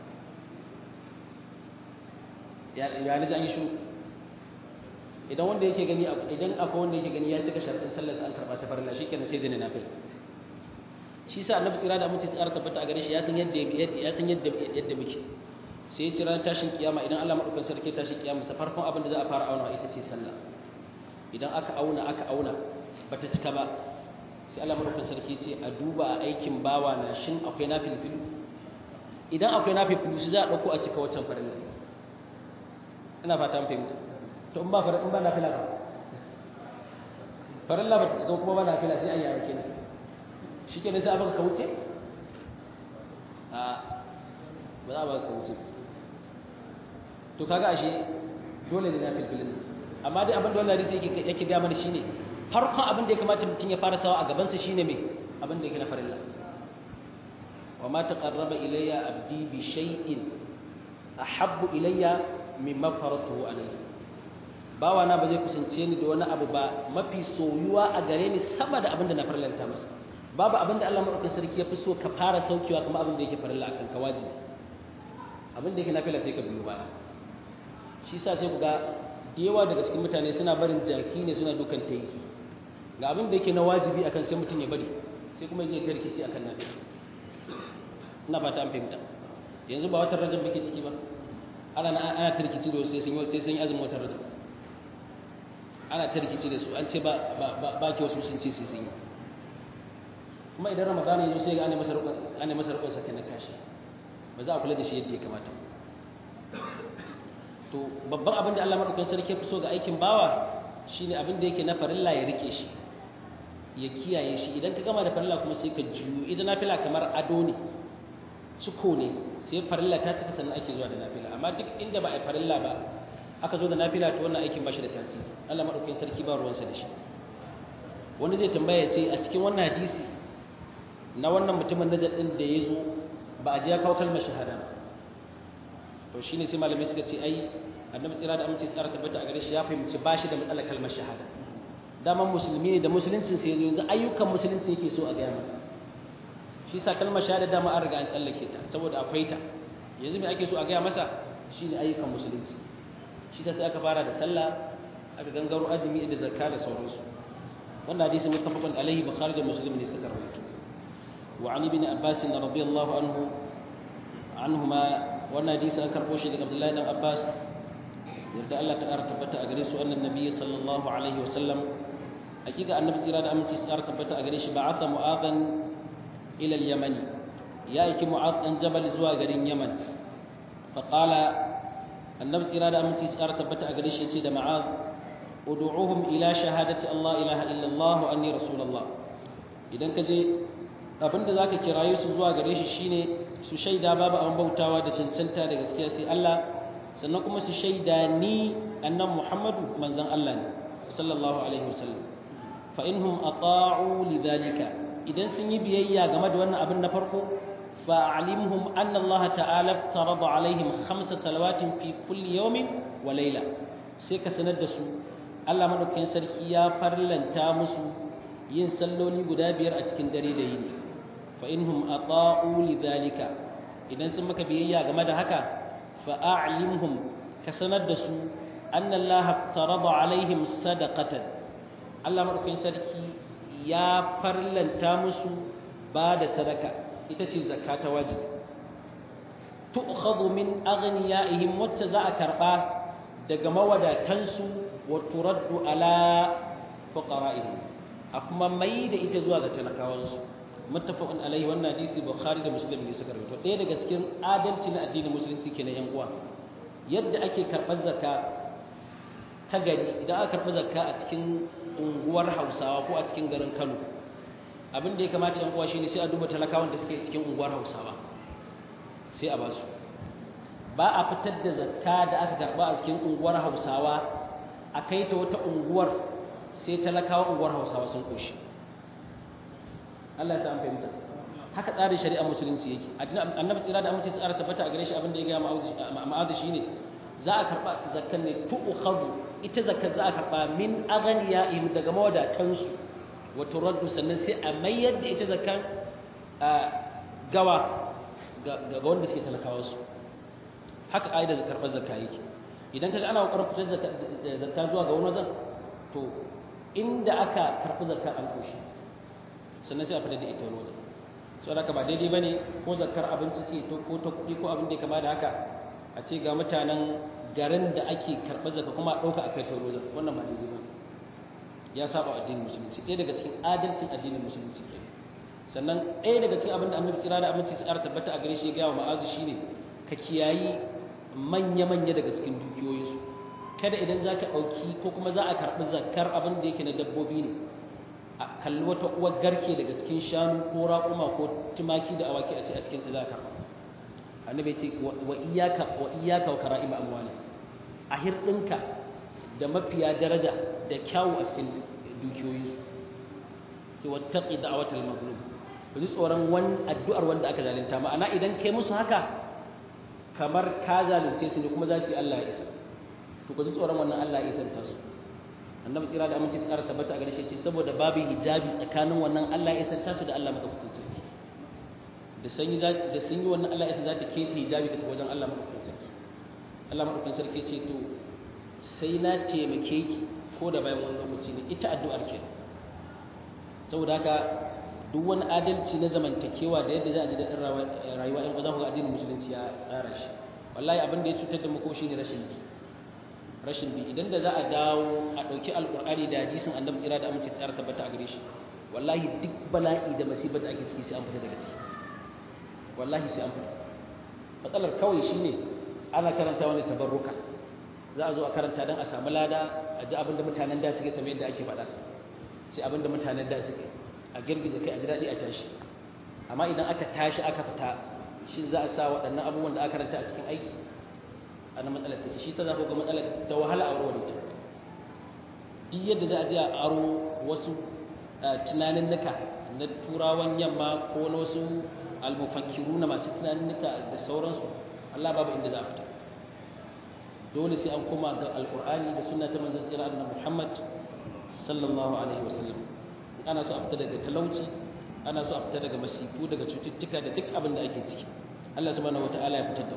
ya ya ji an yi shiru idan wanda yake gani idan akwai wanda yake gani ya cika sharɗin sallar an karba ta farla shikenan sai dai na nafil shi sa annabi tsira da mutum tsara tabbata a gare shi ya san yadda ya san yadda yadda muke sai ya ci ran tashin kiyama idan Allah madaukakin sarki tashin kiyama sa farkon abin da za a fara auna ita ce sallah idan aka auna aka auna bata cika ba sai Allah madaukakin sarki ce a duba a aikin bawa na shin akwai nafilfilu idan akwai nafi fulusi za a ɗauko a cika waccan farilla ina fata an fahimta to in ba farilla in ba nafila ba farilla ba ta cika kuma ba nafila sai a yi yake ne shi ke sai abin ka wuce a ba za a ba ka wuce to kaga ashe dole ne nafil filin amma dai abin da wannan hadisi yake yake ga mana shine farkon abin da ya kamata mutum ya fara sawa a gaban sa shine me abin da yake na farilla wa ma taqarraba ilayya abdi bi shay'in ahabbu ilayya mimma faratuhu alayhi bawa na ba zai kusance ni da wani abu ba mafi soyuwa a gare ni sama da abin da na farlanta masa babu abin da Allah madaukakin sarki ya fi so ka fara saukewa kuma abin da yake farilla akan ka wajibi abin da yake nafila sai ka biyo baya shi sa sai ku ga da yawa daga cikin mutane suna barin jaki ne suna dukan taiki ga abin da yake na wajibi akan sai mutum ya bari sai kuma zai tarkici akan nafi ina fata an fahimta yanzu ba watan rajab muke ciki ba ana ana tarkici da sai sun sai sun yi azumin watan rajab ana tarkici da su an ce ba ba ba ke wasu sun ce sai sun yi kuma idan ramadan ya zo sai ga ana masa rukun ana masa rukun sakin na kashi ba za a kula da shi yadda ya kamata to babban abin da Allah madaukakin sarki fi so ga aikin bawa shine abin da yake na farilla ya rike shi ya kiyaye shi idan ka gama da farilla kuma sai ka juyo idan nafila kamar ado ne ciko ne sai farilla ta cika sannan ake zuwa da nafila amma duk inda ba a farilla ba aka zo da nafila to wannan aikin ba shi da tasiri Allah madaukakin sarki ba ruwansa da shi wani zai tambaya ce a cikin wannan hadisi na wannan mutumin najar din da ya zo ba a ji ya kawo kalmar shahada ba to shine sai malamai suka ce ai annabi tsira da amince tsara tabbata a gare shi ya fahimci ba shi da matsalar kalmar shahada daman musulmi ne da musuluncin sai yanzu yanzu ayyukan musulunci yake so a gaya masa shi sa kalmar shahada dama an riga an tsallake ta saboda akwai ta yanzu me ake so a gaya masa shine ayyukan musulunci shi ta sai aka fara da sallah aka gangaro azumi da zakka da sauransu wannan hadisi muttafaqun alaihi bukhari da muslim ne suka rawaito wa an ibn abbas radiyallahu anhu anhuma wannan hadisi an karbo shi daga abdullahi dan abbas yarda Allah ta ƙara tabbata a gare su annan nabiyyi sallallahu alaihi wa sallam hakika annabi tsira da aminci su ƙara tabbata a gare shi ba'atha mu'adhan ila al-yamani ya aiki mu'adh dan jabal zuwa garin yaman fa qala annabi tsira da aminci su ƙara tabbata a gare shi yace da mu'adh ud'uhum ila shahadati Allah ilaha illa Allah wa anni rasulullah idan ka je abinda zaka kiraye su zuwa gare shi shine su shaida babu abin bautawa da cancanta da gaskiya sai Allah sannan kuma su shaida ni annan Muhammadu manzon Allah ne sallallahu alaihi wasallam fa inhum ata'u lidhalika idan sun yi biyayya game da wannan abin na farko fa alimhum anna Allah ta'ala farada alaihim khamsa salawatin fi kulli yawmin wa layla sai ka sanar da su Allah madaukakin sarki ya farlanta musu yin salloli guda biyar a cikin dare da yini fa inhum ata'u lidhalika idan sun maka biyayya game da haka fa a'limhum ka sanar da su anna Allah tarada alaihim sadaqatan Allah madaukakin sarki ya farlanta musu ba da sadaka ita ce zakka ta wajibi tu'khadhu min aghniyaihim wacce za a karba daga mawadatansu wa turaddu ala fuqara'ihim a kuma mai da ita zuwa ga talakawansu muttafaqun alaihi wannan hadisi bukhari da muslim ne suka rawaito ɗaya daga cikin adalci na addinin musulunci kenan yan uwa yadda ake karɓar zakka ta gari idan aka karɓi zakka a cikin unguwar Hausawa ko a cikin garin Kano abin da ya kamata yan uwa shine sai a duba talakawan da suke cikin unguwar Hausawa sai a basu ba a fitar da zakka da aka karɓa a cikin unguwar Hausawa a kai ta wata unguwar sai talakawa unguwar Hausawa sun koshi Allah ya sa an fahimta haka tsarin shari'a musulunci yake annabi tsira da amince tsara tabbata a gare shi abin da ya ga ma'azu shine za a karba zakkan ne tu'khadhu ita zakkar za a karba min aghniyaihim daga mawadatan su wa turaddu sannan sai a mayar da ita zakkan gawa ga wanda suke talakawa su haka aida karbar zakka yake idan kaga ana kokarin fitar da zakka zuwa ga wani wajen to inda aka karbi zakka an koshi sannan sai a fitar da ita wani wajen sau da ba daidai ba ne ko zakar abinci ce ko ta kuɗi ko abin da ya kama da haka a ce ga mutanen garin da ake karɓar zaka kuma a ɗauka a kai ta wani wajen wannan ba daidai ba ya saba addinin musulunci ɗaya daga cikin adalcin addinin musulunci ke sannan ɗaya daga cikin abin da annabi tsira da aminci tsara tabbata a gare shi ya gaya wa ma'azu shine ka kiyayi manya-manya daga cikin dukiyoyinsu kada idan za ka ɗauki ko kuma za a karɓi zakar abin da yake na dabbobi ne a kalli wata uwar garke daga cikin shanu ko raƙuma ko tumaki da awaki a ce a cikin ta za ka karɓa annabi ce wa iyaka wa iyaka wa kara'im amwali a hirɗinka da mafiya daraja da kyawu a cikin dukiyoyinsu ce wattaqi da'watal mazlum ku ji tsoron wani addu'ar wanda aka zalunta ma'ana idan kai musu haka kamar ka zalunce su ne kuma za su yi Allah ya isa to ku ji tsoron wannan Allah ya isanta su annabi tsira da aminci tsara tabbata a gare shi ce saboda babu hijabi tsakanin wannan Allah ya isanta su da Allah madaukakin sarki da sun yi da sun yi wannan Allah ya isa za ta kete hijabi daga wajen Allah madaukakin sarki Allah madaukakin sarki ce to sai na taimake ki ko da bayan wani lokaci ne ita addu'ar ke saboda haka duk wani adalci na zamantakewa da yadda za a ji daɗin rayuwa ɗan ƙwaza ga addinin musulunci ya tsara shi wallahi abin da ya cutar da mu ko shi ne rashin bi rashin bi idan da za a dawo a ɗauki alƙur'ani da hadisin annabi tsira da aminci tsara tabbata a gare shi wallahi duk bala'i da masibar da ake ciki sai an fita daga ciki wallahi sai an fita matsalar kawai shine ana karanta wani tabarruka za a zo a karanta don a samu lada a ji abin da mutanen da suke kamar yadda ake faɗa sai abin da mutanen da suke a girgiza kai a ji daɗi a tashi amma idan aka tashi aka fita shi za a sa waɗannan abubuwan da aka karanta a cikin aiki ana matsalar take shi ta za ku ga matsalar ta wahala a warware ta duk yadda za a je a aro wasu tunanin nuka na turawan yamma ko na wasu almufakiru na masu tunanin nuka da sauransu Allah babu inda za a fita dole sai an koma ga alkur'ani da sunna ta manzon tsira annabi Muhammad sallallahu alaihi wasallam ana so a fita daga talauci ana so a fita daga masifu daga cututtuka da duk abin da ake ciki Allah subhanahu wataala ya fitar da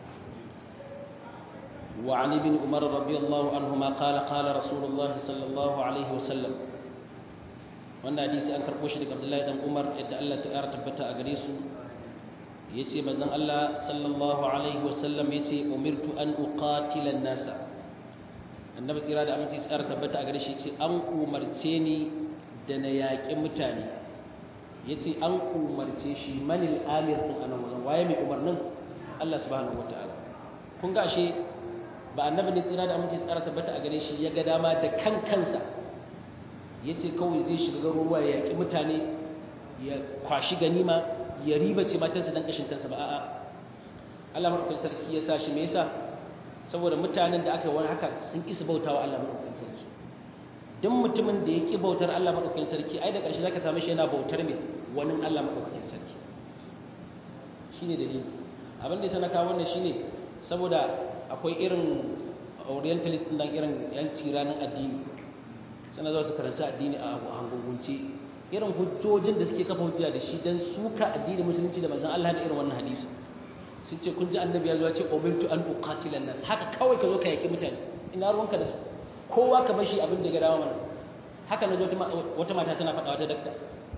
wa an ibn umar radiyallahu anhuma qala qala rasulullah sallallahu alaihi wasallam wannan hadisi an karbo shi daga Abdullahi dan Umar yadda Allah ta ƙara tabbata a gare su yace manzon Allah sallallahu alaihi wasallam yace umirtu an uqatila an-nasa annabi tsira da aminci tsara tabbata a gare shi yace an umarce ni da na yaƙi mutane yace an umarce shi manil amir din anan wajen waye mai umarnin Allah subhanahu wataala kun ga ashe ba annabi ne tsira da aminci tsara tabbata a gare shi ya ga dama da kan kansa yace kawai zai shiga garuruwa ya yaƙi mutane ya kwashi ganima ya riba ce matansa dan kashin kansa ba a'a Allah madaukakin sarki ya sa shi me yasa saboda mutanen da aka yi wani haka sun isa bautawa Allah madaukakin sarki duk mutumin da ya ki bautar Allah madaukakin sarki ai da ƙarshe zaka same shi yana bautar me wani Allah madaukakin sarki shine dalili abin da yasa na kawo wannan shine saboda akwai irin orientalist nan irin yanci ranar addini sana za su karanci addini a hangungunce irin hujjojin da suke kafa hujja da shi don suka addinin musulunci da manzon Allah da irin wannan hadisi sun ce kun ji annabi ya zo ya ce umirtu an uqatila nas haka kawai ka zo ka yaki mutane ina ruwanka da su kowa ka bashi abin da ya dawo mana haka na wata mata tana faɗa wata dakta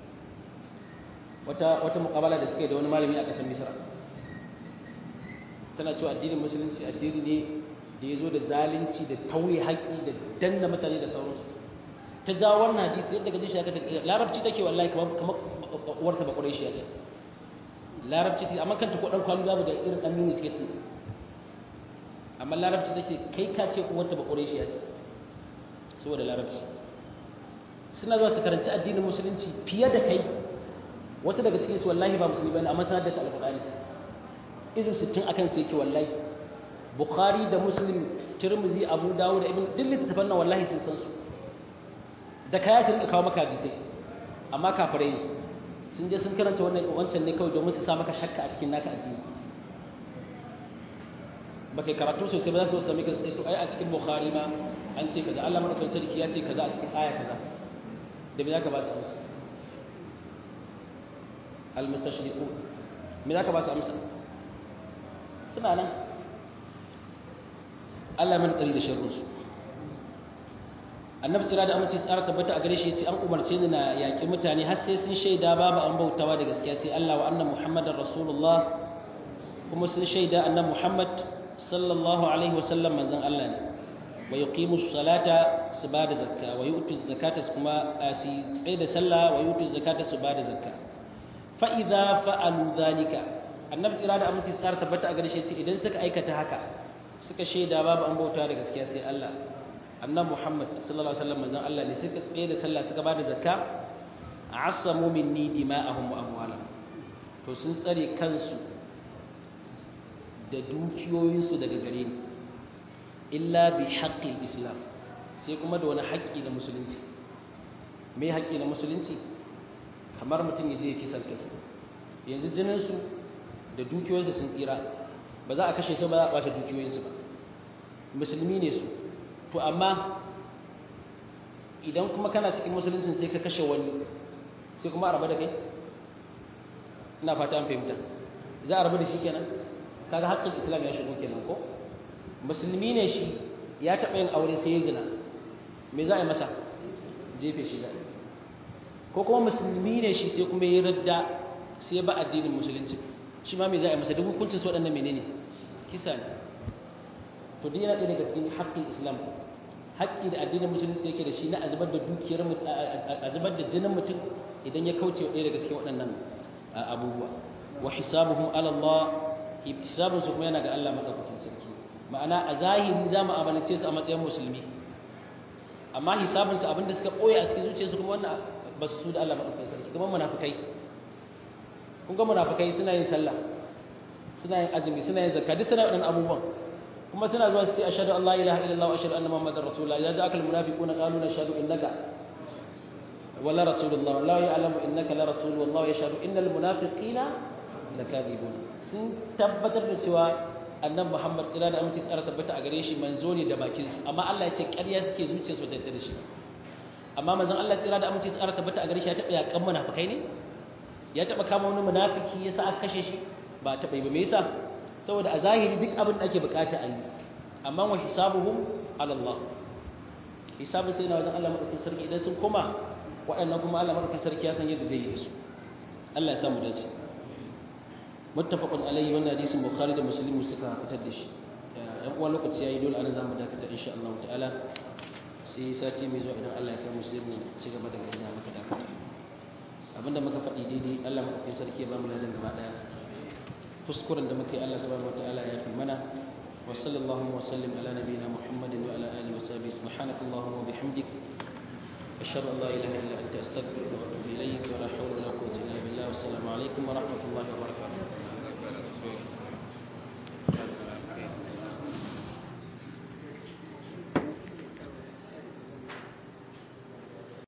wata wata muqabala da suke da wani malami a ƙasar Misra tana cewa addinin musulunci addini ne da ya zo da zalunci da tauye haƙƙi da danna mutane da sauransu ta ja wannan hadisi yadda gaji shi aka larabci take wallahi kamar kamar uwarta ba quraishi ce larabci take amma kanta ko dan kwalu babu da irin dan mini suke amma larabci take kai ka ce uwarta ba quraishi ce saboda larabci suna zuwa su karanci addinin musulunci fiye da kai wata daga cikin su wallahi ba musulmi bane amma sanar da alqur'ani izin 60 akan sai yake wallahi bukhari da muslim tirmidhi abu dawud da ibn duk littattafan nan wallahi sun san su da kaya sun kawo maka hadisai amma kafirai sun je sun karanta wannan wancan ne kawai domin su sa maka shakka a cikin naka addini ba kai karatu sosai ba za su sami ka sai to ai a cikin bukhari ma an ce kaza Allah madaukakin sarki ya ce kaza a cikin aya kaza da me zaka ba su amsa al mustashriqun me zaka ba su amsa suna nan Allah man tsari da sharrinsu annabi tsira da amince tsara tabbata a gare shi yace an umarce ni na yaƙi mutane har sai sun shaida babu an bautawa da gaskiya sai Allah wa anna muhammadar rasulullah kuma sun shaida annabi muhammad sallallahu alaihi wasallam manzon Allah ne wa yuqimu salata su ba da zakka wa yu'tu zakata kuma su tsaye da sallah wa yu'tu zakata su ba da zakka fa idza fa'alu dhalika annabi tsira da aminci tsara tabbata a garshe ce idan suka aikata haka suka shaida babu an bauta da gaskiya sai Allah annabi Muhammad sallallahu alaihi wasallam manzon Allah ne suka tsaye da sallah suka bada zakka asamu minni dima'ahum wa amwalahum to sun tsare kansu da dukiyoyinsu daga gare ni illa bi haqqil islam sai kuma da wani haƙƙi na musulunci me haƙƙi na musulunci kamar mutum ya je ya kisan kai yanzu jininsu da dukiyoyinsu sun tsira ba za a kashe su ba za a ɓace dukiyoyinsu ba musulmi ne su to amma idan kuma kana cikin musuluncin sai ka kashe wani sai kuma a rabu da kai ina fata an fahimta za a rabu da shi kenan kaga haƙƙin islam ya shigo kenan ko musulmi ne shi ya taɓa yin aure sai ya zina me za a yi masa jefe shi za ko kuma musulmi ne shi sai kuma ya radda sai ba addinin musulunci shi ma me za a yi masa duk hukuncin su waɗannan menene kisa ne to duk yana ɗaya daga cikin haƙƙin islam haƙƙi da addinin musulunci yake da shi na azubar da dukiyar azubar da jinin mutum idan ya kauce ɗaya daga cikin waɗannan abubuwa wa hisabuhum ala Allah hisabun su kuma yana ga Allah madaukakin sarki ma'ana a zahiri za mu amalance su a matsayin musulmi amma hisabun su abinda suka ɓoye a cikin zuciyarsu kuma wannan ba su da Allah madaukakin sarki kuma munafikai kun ga munafikai suna yin sallah suna yin azumi suna yin zakka duk suna waɗannan abubuwan kuma suna zuwa su ce ashhadu an la ilaha illallah wa ashhadu anna muhammadar rasulullah idza ja'aka al munafiquna qalu nashhadu innaka wala rasulullah wallahu ya'lamu innaka la rasul wallahu yashhadu innal munafiqina lakadibun sun tabbatar da cewa annabi muhammad kira da aminci tsara tabbata a gare shi manzo ne da bakin su amma Allah ya ce ƙarya suke zuciyarsu da da shi amma manzon Allah kira da aminci tsara tabbata a gare shi ya taɓa yakan munafikai ne ya taɓa kama wani munafiki yasa aka kashe shi ba taɓa yi ba me yasa saboda a zahiri duk abin da ake bukata a yi amma wa hisabuhum ala Allah hisabun sai na wajen Allah madaukakin sarki idan sun koma waɗannan kuma Allah madaukakin sarki ya san yadda zai yi da su Allah ya samu dace muttafaqun alayhi wannan hadisin bukhari da muslim suka fitar da shi yan uwan lokaci yayi dole anan zamu dakata insha Allah ta'ala sai sati mai zuwa idan Allah ya kai mu sai mu ci gaba da gina maka dakata abinda muka faɗi daidai Allah madaukakin sarki ya ba mu ladan gaba daya kuskuren da muke Allah subhanahu wataala ya fi mana wa sallallahu wa sallim ala nabiyyina muhammadin wa ala alihi wa sahbihi subhanakallahumma wa bihamdik ashhadu an la ilaha illa anta astaghfiruka wa atubu ilayk wa la hawla wa la quwwata illa billah